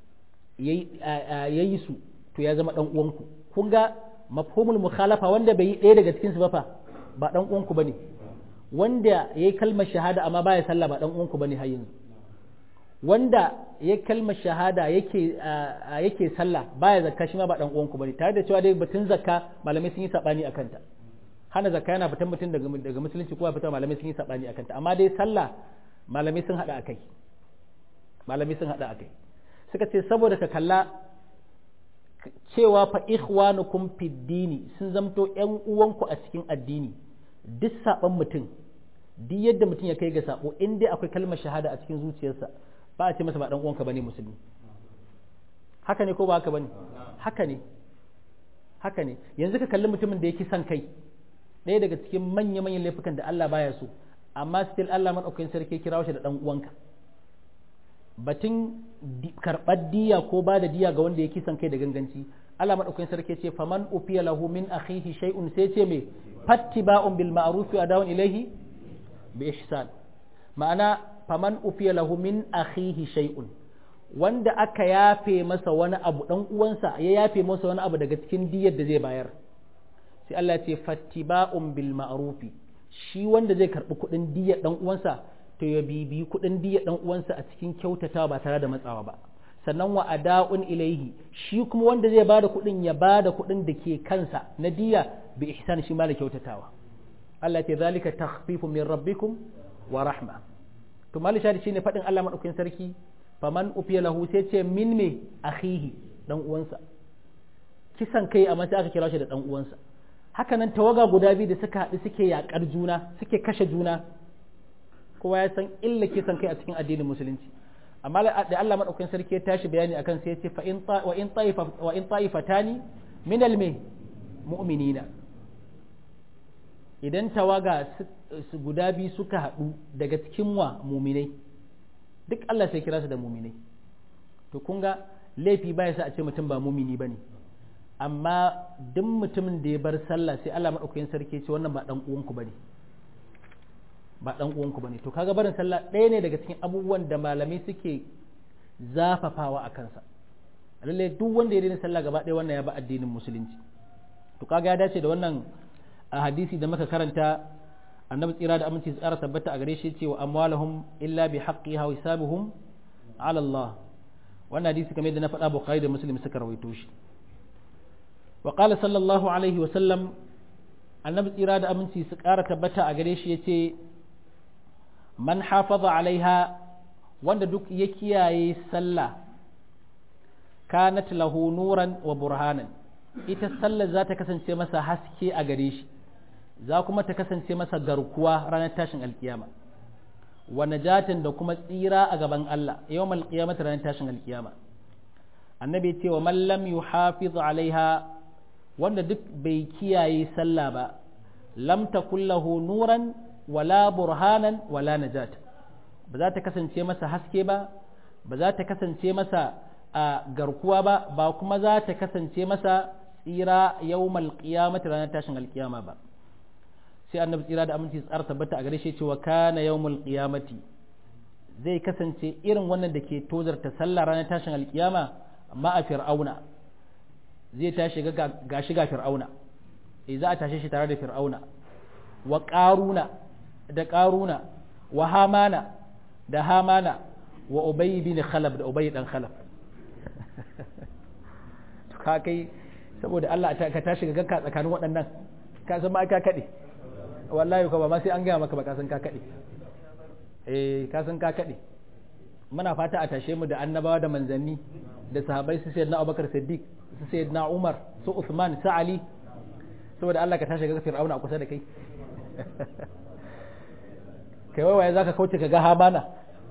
yayi su to ya zama dan uwanku kun ga mafhumul mukhalafa wanda bai yi ɗaya daga cikin su ba fa ba dan uwanku bane wanda yayi kalmar shahada amma baya sallah ba dan uwanku bane har yanzu wanda ya kalmar shahada yake yake sallah baya zakka shi ma ba dan uwanku bane tare da cewa dai batun zakka malamai sun yi sabani akan ta hana zakka yana fitan mutum daga daga musulunci ko fitan malamai sun yi sabani akan ta amma dai sallah malamai sun hada akai malamai sun hada akai suka ce saboda ka kalla cewa fa ikhwanukum fid dini sun zamto ƴan uwanku a cikin addini duk saban mutum duk yadda mutum ya kai ga sabo in dai akwai kalmar shahada a cikin zuciyarsa ba a ce masa ba dan uwanka bane musulmi haka ne ko ba haka bane haka ne haka ne yanzu ka kalli mutumin da yake son kai ɗaya daga cikin manya manyan laifukan da Allah baya so amma still Allah madaukakin sarki kira shi da dan uwanka batun karɓar diya ko ba da diya ga wanda ya kisan kai da ganganci Allah madaukakin sarki ce faman ufiya lahu min akhihi shay'un sai ce me fattiba'un bil ma'ruf wa adawun ilayhi bi ihsan ma'ana faman ufiya lahu min akhihi shay'un wanda aka yafe masa wani abu dan uwansa ya yafe masa wani abu daga cikin diyar da zai bayar sai Allah ce fattiba'un bil ma'rufi shi wanda zai karbi kuɗin diyar dan uwansa to ya bibi kuɗin diyar dan uwansa a cikin kyautatawa ba tare da matsawa ba sannan wa ada'un ilaihi shi kuma wanda zai bada kuɗin ya bada kuɗin da ke kansa na diya bi ihsan shi ma da kyautatawa Allah ya ce zalika takhfifu min rabbikum wa rahma to mali shari shine faɗin Allah madaukakin sarki faman ufiya lahu sai ce min me akhihi dan uwansa kisan kai amma sai aka kira shi da dan uwansa haka nan tawaga guda biyu da suka haɗu suke yakar juna suke kashe juna kowa ya san illa kisan kai a cikin addinin musulunci amma da Allah madaukakin sarki ya tashi bayani akan sai ya ce fa in wa in taifa wa in taifatani min al mu'minina idan tawaga su guda biyu suka haɗu daga cikin wa muminai duk Allah sai kira su da muminai to kun ga laifi baya sa a ce mutum ba mumini bane amma duk mutumin da ya bar sallah sai Allah madaukakin sarki ce wannan ba dan uwanku bane ba dan uwanku bane to kaga barin sallah ɗaya ne daga cikin abubuwan da malamai suke zafafawa a kansa lalle duk wanda ya daina sallah gaba ɗaya wannan ya ba addinin musulunci to kaga ya dace da wannan a hadisi da muka karanta annabi tsira da aminci tsara tabbata a gare shi ce wa amwalahum illa bi haqqiha wa hisabuhum ala Allah wannan hadisi kamar yadda na faɗa Bukhari da Muslim suka rawaito shi wa qala sallallahu alaihi wa sallam annabi tsira da aminci su ƙara tabbata a gare shi yace man hafaza alaiha wanda duk ya kiyaye sallah kanat lahu nuran wa burhanan ita sallar za ta kasance masa haske a gare shi za kuma ta kasance masa garkuwa ranar tashin alkiyama wa najatin da kuma tsira a gaban Allah yawm alqiyamati ranar tashin alkiyama annabi ce wa man lam yuhafiz alaiha wanda duk bai kiyaye sallah ba lam takul lahu nuran wala burhanan wala najat ba za ta kasance masa haske ba ba za ta kasance masa a garkuwa ba ba kuma za ta kasance masa tsira yawmal qiyamati ranar tashin alkiyama ba sai annabi tsira da aminci tsara tabbata a gare shi cewa kana yawmul qiyamati zai kasance irin wannan da ke tozarta sallah ranar tashin alkiyama amma a fir'auna zai tashi ga shiga fir'auna eh za a tashe shi tare da fir'auna wa qaruna da qaruna wa hamana da hamana wa ubay bin khalaf da ubay dan khalaf to ka kai saboda Allah ka tashi ga ganka tsakanin waɗannan ka san ma ka kade wallahi ko ba ma sai an gaya maka ba ka san ka kade eh ka san ka kade muna fata a tashe mu da annabawa da manzanni da sahabbai su sayyidina Abubakar Siddiq su sayyidina Umar su Uthman su Ali saboda Allah ka tashi ga Fir'auna a kusa da kai kai waye zaka kauce ka ga Habana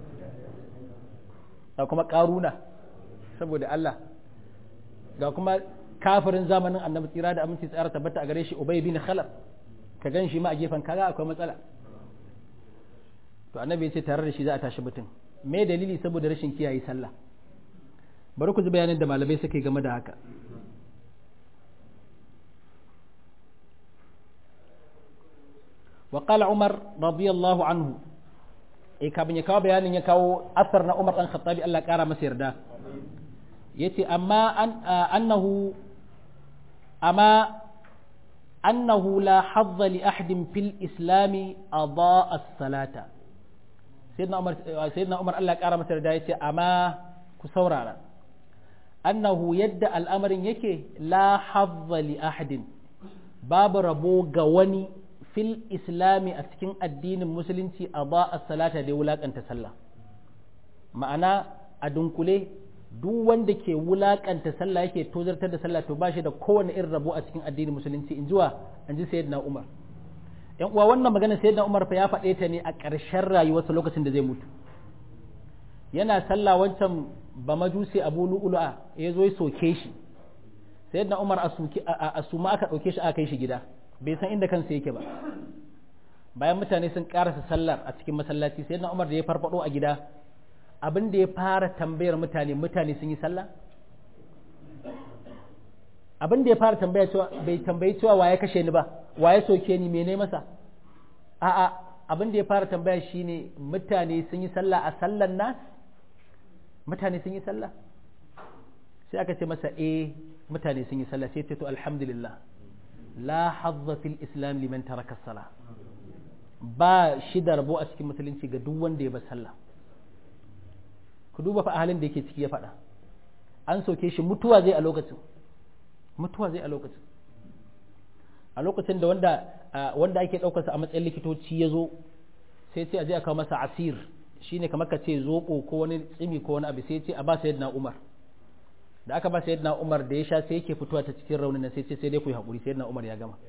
da kuma Karuna saboda Allah ga kuma kafirin zamanin annabi tsira da aminci tsara tabbata a gare shi Ubay bin Khalaf ka gan shi ma a gefen kaga akwai matsala to annabi ya ce tare da shi za a tashi mutum me dalili saboda rashin kiyaye sallah bari ku ji bayanin da malamai suka yi game da haka wa qala umar radiyallahu anhu eh kafin ya kawo bayanin ya kawo asar na umar dan khattabi Allah kara masa yarda yace amma annahu amma أنه لا حظ لأحد في الإسلام أضاء الصلاة سيدنا عمر سيدنا عمر الله كرم سردايتي أما كسورة أنه يد الأمر يكي لا حظ لأحد باب ربو غواني في الإسلام أتكين الدين المسلم أضاء الصلاة دي ولاك أن تسلى معنى أدنكولي duk wanda ke wulakanta sallah yake tozartar da sallah to bashi da kowane irin rabo a cikin addinin musulunci in jiwa an ji sayyidina Umar yan uwa wannan magana sayyidina Umar fa ya faɗe ta ne a ƙarshen rayuwarsa lokacin da zai mutu yana sallah wancan ba majusi Abu Lu'lu'a ya zo ya soke shi sayyidina Umar a suma aka ɗauke shi aka kai shi gida bai san inda kansa yake ba bayan mutane sun karasa sallar a cikin masallaci sai na umar da ya farfado a gida abin da ya fara tambayar mutane mutane sun yi sallah abin da ya fara tambaya cewa bai tambayi cewa waye kashe ni ba waye soke ni mene masa a'a abin da ya fara tambaya shine mutane sun yi sallah a sallan nas mutane sun yi sallah sai aka ce masa eh mutane sun yi sallah sai ce to alhamdulillah la hazza fil islam liman taraka salah ba shi da rabo a cikin musulunci ga duk wanda ya bar sallah ku duba fa halin da yake ciki ya faɗa an soke shi mutuwa zai a lokacin mutuwa zai a lokacin a lokacin da wanda wanda ake ɗaukarsa a matsayin likitoci ya zo sai ce a je a kawo masa asir shine kamar ka ce zoɓo ko wani tsimi ko wani abu sai ce a ba sayyidina umar da aka ba sayyidina umar da ya sha sai yake fitowa ta cikin raunin sai ce sai dai ku yi haƙuri sayyidina umar ya gama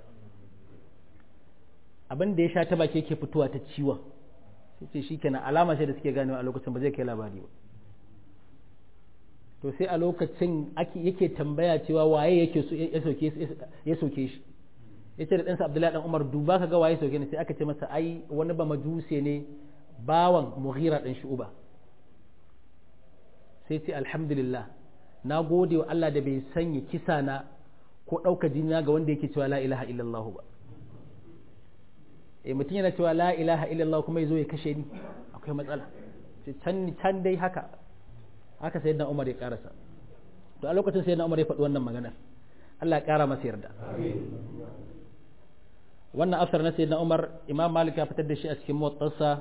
abin da ya sha ta baki yake fitowa ta ciwon sai ce shi kenan alama sai da suke ganewa a lokacin ba zai kai labari ba to sai a lokacin yake tambaya cewa waye yake ya soke shi ya ce da ɗansa abdullahi ɗan umar duba ka ga waye soke ne sai aka ce masa ai wani ba majuse ne bawan mughira ɗan shu'uba sai ce alhamdulillah na gode wa Allah da bai sanya kisa na ko ɗauka jina ga wanda yake cewa la ilaha illallah ba eh mutum yana cewa la ilaha illallah kuma ya zo ya kashe ni akwai matsala can can dai haka haka sai na umar ya karasa to a lokacin sai na umar ya faɗi wannan magana Allah ya ƙara masa yarda wannan asar na sai na umar imam malik ya fitar da shi a cikin muwattarsa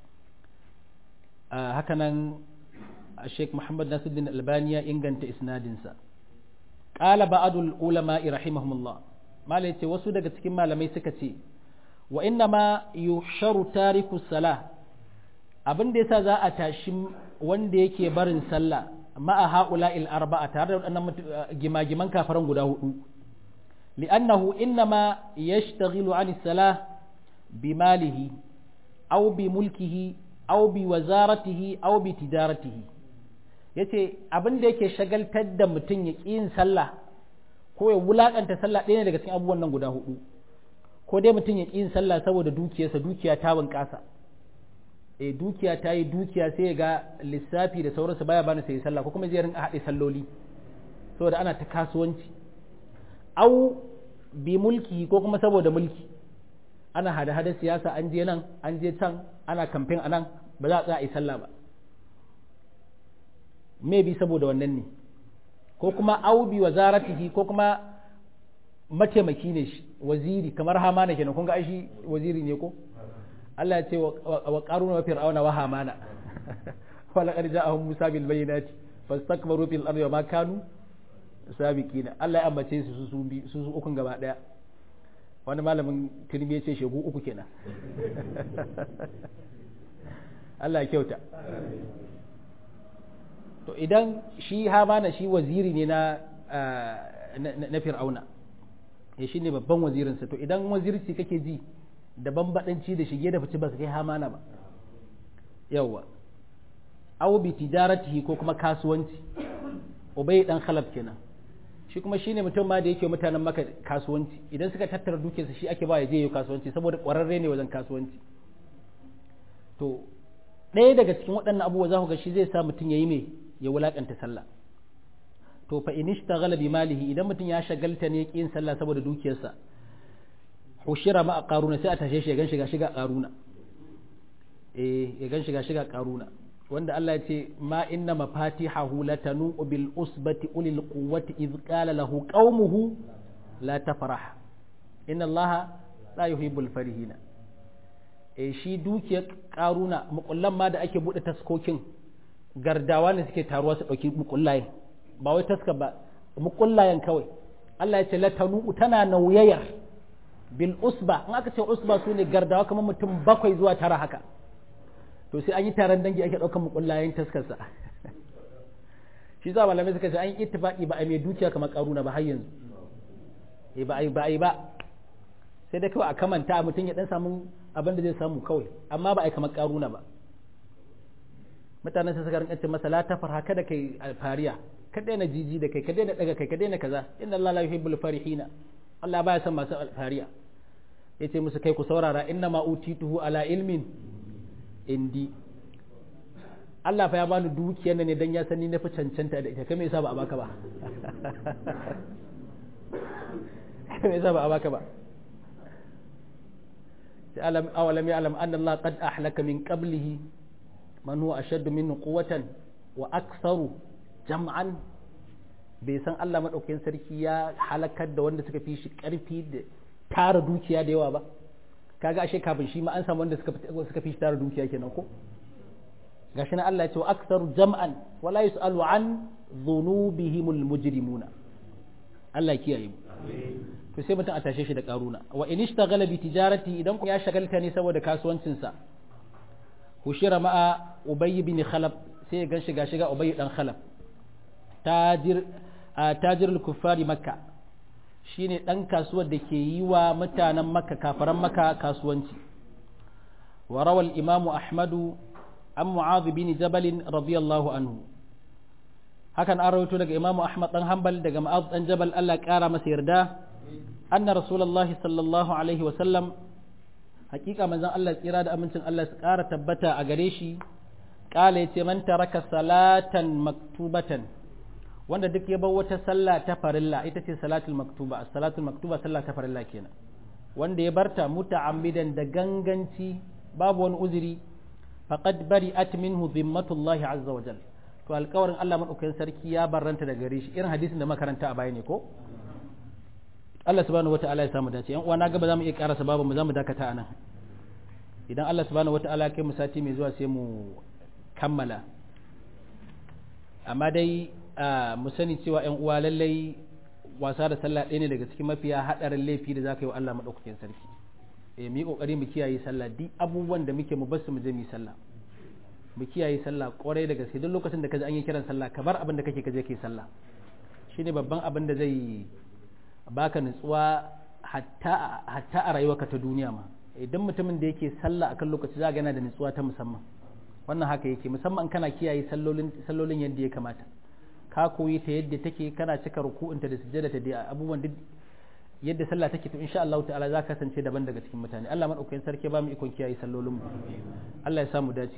haka nan sheikh muhammad nasiruddin albani ya inganta isnadinsa qala ba'dul ulama'i rahimahumullah malai ce wasu daga cikin malamai suka ce wa inna ma yusharu tariku salah abin da yasa za a tashi wanda yake barin sallah ma'a haula il arba'a tare da waɗannan gimagiman kafaran guda hudu li'annahu innama yashtaghilu 'an salah bi malihi aw bi mulkihi aw bi wazaratihi aw bi tijaratihi yace abin da yake shagaltar da mutum ya ƙi yin sallah ko ya wulakanta sallah ɗaya ne daga cikin abubuwan nan guda hudu ko dai mutum ya ƙi yin sallah saboda dukiyarsa dukiya ta bunƙasa eh dukiya ta yi dukiya sai ya ga lissafi da sauransu baya bani sai sallah ko kuma zai rinka haɗe salloli saboda ana ta kasuwanci au bi mulki ko kuma saboda mulki ana hada hada siyasa an je nan an je can ana kamfen a nan ba za a tsaya a yi sallah ba me bi saboda wannan ne ko kuma au bi wazaratihi ko kuma mataimaki ne shi waziri kamar hamana kenan kun ga shi waziri ne ko Allah ya ce wa qaruna wa fir'auna wa hamana wa laqad ja'ahum musa bil bayyinati fastakbaru fil ardi wa ma kanu sabiqina Allah ya ambace su su bi su su ukun gaba daya wani malamin turmi ya ce shegu uku kenan Allah ya kyauta to idan shi hamana shi waziri ne na na fir'auna ya shi ne babban wazirinsa to idan wazirci kake ji da bambadanci da shige da fice ba su kai hamana ba yawwa aw bi tijaratihi ko kuma kasuwanci ubay dan khalaf kenan shi kuma shine mutum ma da yake mutanen maka kasuwanci idan suka tattara dukiyarsa shi ake ba ya je yi kasuwanci saboda kwararre ne wajen kasuwanci to ɗaya daga cikin waɗannan abubuwa za ku ga shi zai sa mutum ya yi mai ya wulakanta sallah to fa in ishtaghala bi malihi idan mutum ya shagalta ne yin sallah saboda dukiyarsa hushira ma qaruna sai a tashe shi ya gan shiga shiga qaruna eh ya gan shiga shiga qaruna wanda Allah ya ce ma inna mafatihahu latanu bil usbati ulil quwwati id qala lahu qaumuhu la tafrah inna Allah la yuhibbul farihina eh shi dukiyar qaruna mukullan ma da ake bude taskokin gardawa ne suke taruwa su dauki mukullayen ba wai taska ba mukullayen kawai Allah ya ce latanu tana nauyayar bil usba in aka ce usba su ne gardawa kamar mutum bakwai zuwa tara haka to sai an yi taron dangi ake ɗaukar mukullayen taskarsa shi za malamai suka ce an yi ittifaqi ba a mai dukiya kamar karuna ba har yanzu eh ba ai ba ai ba sai dai kawai a kamanta mutum ya dan samu abin da zai samu kawai amma ba ai kamar karuna ba mutanen sai suka rinka ce masa la tafar haka da kai fariya ka daina jiji da kai ka daina daga kai ka daina kaza inna Allah la yuhibbul farihina Allah baya son masu fariya ya ce musu kai ku saurara inna ma utituhu ala ilmin indi Allah fa ya bani dukiyar ne dan ya sani na fi cancanta da ita kai me yasa ba a baka ba kai me yasa ba a baka ba sai alam awalam ya'lam anna Allah qad ahlaka min qablihi man huwa ashaddu minhu quwwatan wa aktharu jam'an bai san Allah madaukakin sarki ya halakar da wanda suka fi shi karfi da tara dukiya da yawa ba kaga ashe kafin shi ma an samu wanda suka suka fi shi tara dukiya kenan ko gashi na Allah ya ce wa aktsaru jam'an wala yusalu an dhunubihimul mujrimuna Allah kiyaye mu to sai mutum a tashe shi da karuna wa in ishtaghala bi tijarati idan ya shagalta ne saboda kasuwancin sa hushira ma'a ubay bin khalab sai ya ganshi gashi ga ubay dan khalab tajir tajirul kuffari makka shine dan kasuwar da ke yi wa mutanen makka kafaran makka kasuwanci wa rawal imamu ahmadu an mu'adh bin jabal radiyallahu anhu hakan an rawaito daga imamu ahmad dan hanbal daga mu'adh dan jabal Allah kara masa yarda anna rasulullahi sallallahu alaihi wa sallam hakika manzon Allah tsira da amincin Allah su kara tabbata a gare shi kala yace man taraka salatan maktubatan wanda duk ya bar wata sallah ta farilla ita ce salatul maktuba salatul maktuba sallah ta farilla kenan wanda ya barta muta'ammidan da ganganci babu wani uzuri faqad bari'at minhu dhimmatullahi azza wa jal to alƙawarin Allah madaukakin sarki ya barranta daga gare shi irin hadisin da makaranta a baya ne ko Allah subhanahu wata'ala ya samu dace yan uwa na ga ba za mu iya karasa babu mu za mu dakata anan idan Allah subhanahu wata'ala ya kai mu sati mai zuwa sai mu kammala amma dai mu sani cewa yan uwa lallai wasa da sallah ɗaya ne daga cikin mafiya haɗarin laifi da za ka yi wa Allah maɗaukakin sarki eh mu yi ƙoƙari mu kiyaye sallah duk abubuwan da muke mu basu mu je mu yi sallah mu kiyaye sallah ƙwarai da gaske duk lokacin da ka ji an yi kiran sallah ka bar abin da kake ka je kai sallah shine babban abin da zai baka nutsuwa hatta hatta a rayuwarka ta duniya ma idan mutumin da yake sallah akan lokaci za ga yana da nutsuwa ta musamman wannan haka yake musamman kana kiyaye sallolin sallolin yadda ya kamata ka koyi ta yadda take kana cika ruku'unta da sujjada ta da abubuwan duk yadda sallah take to insha Allah ta'ala za ka kasance daban daga cikin mutane Allah madaukakin sarki ba mu ikon kiyaye sallolin mu Allah ya samu dace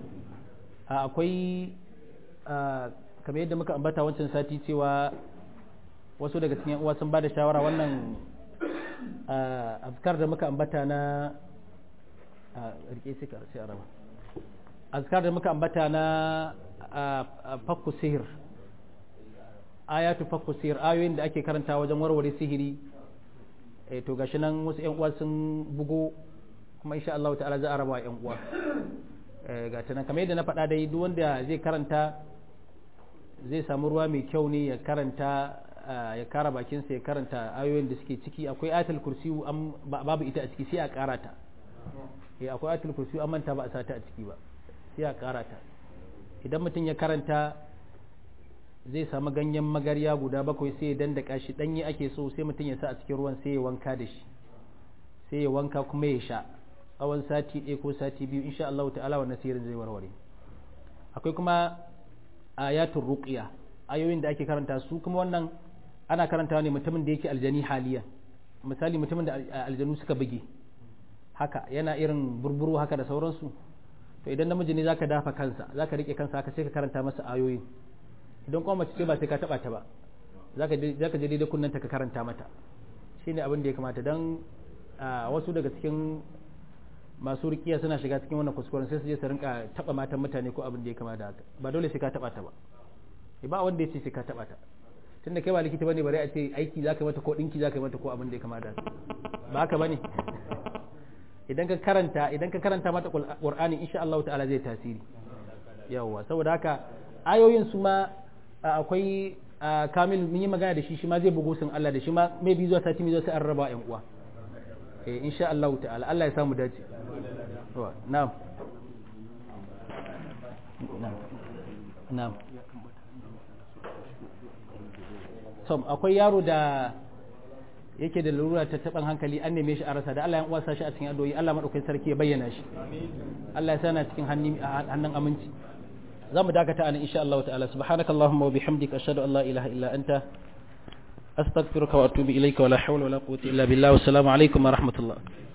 akwai kamar yadda muka ambata wancan sati cewa wasu daga cikin uwa sun bada shawara wannan azkar da muka ambata na rike sai sai araba azkar da muka ambata na fakku sihir ayatu fakku sihir ayoyin da ake karanta wajen warware sihiri eh to gashi nan wasu ƴan uwa sun bugo kuma insha Allah ta'ala za a raba ƴan uwa eh ga ta nan kamar yadda na faɗa dai duk wanda zai karanta zai samu ruwa mai kyau ne ya karanta ya kara bakinsa ya karanta ayoyin da suke ciki akwai ayatul kursi babu ita a ciki sai a kara ta eh akwai ayatul kursi an manta ba a sata a ciki ba sai a kara ta idan mutum ya karanta zai samu ganyen magarya guda bakwai sai ya dandaka shi danyi ake so sai mutum ya sa a cikin ruwan sai ya wanka da shi sai ya wanka kuma ya sha tsawon sati ɗaya ko sati biyu insha Allah ta'ala wannan sirrin zai warware akwai kuma ayatul ruqya ayoyin da ake karanta su kuma wannan ana karantawa ne mutumin da yake aljani haliya misali mutumin da aljanu suka buge haka yana irin burburu haka da sauransu to idan namiji ne zaka dafa kansa zaka rike kansa haka sai ka karanta masa ayoyin idan kuma mace ce ba sai ka taba ta ba zaka zaka je daidai kunnanta ka karanta mata shine abin da ya kamata dan wasu daga cikin masu rikiya suna shiga cikin wannan kuskuren sai su je su rinka taba matan mutane ko abin da ya kamata haka ba dole sai ka taba ta ba ba wanda ya ce sai ka taba ta tunda kai ba likita bane bare a ce aiki zaka mata ko dinki zaka mata ko abin da ya kamata ba haka bane idan ka karanta idan ka karanta mata qur'ani insha Allah ta'ala zai tasiri yawa saboda haka ayoyin su ma akwai kamil mun yi magana da shi shi ma zai bugu sun Allah da shi ma mai bi zuwa sati mai zuwa sai an raba yan uwa eh insha Allah ta'ala Allah ya samu dace na'am na'am tom akwai yaro da yake da lura ta taban hankali an neme shi a rasa da Allah ya uwasa shi a cikin adoyi Allah madaukakin sarki ya bayyana shi Allah ya sana cikin hannun aminci za mu dakata anan insha Allah ta'ala subhanakallahumma wa bihamdika ashhadu an la ilaha illa anta astaghfiruka wa atubu ilayka wa la hawla wa la quwwata illa billah wa assalamu alaikum wa rahmatullah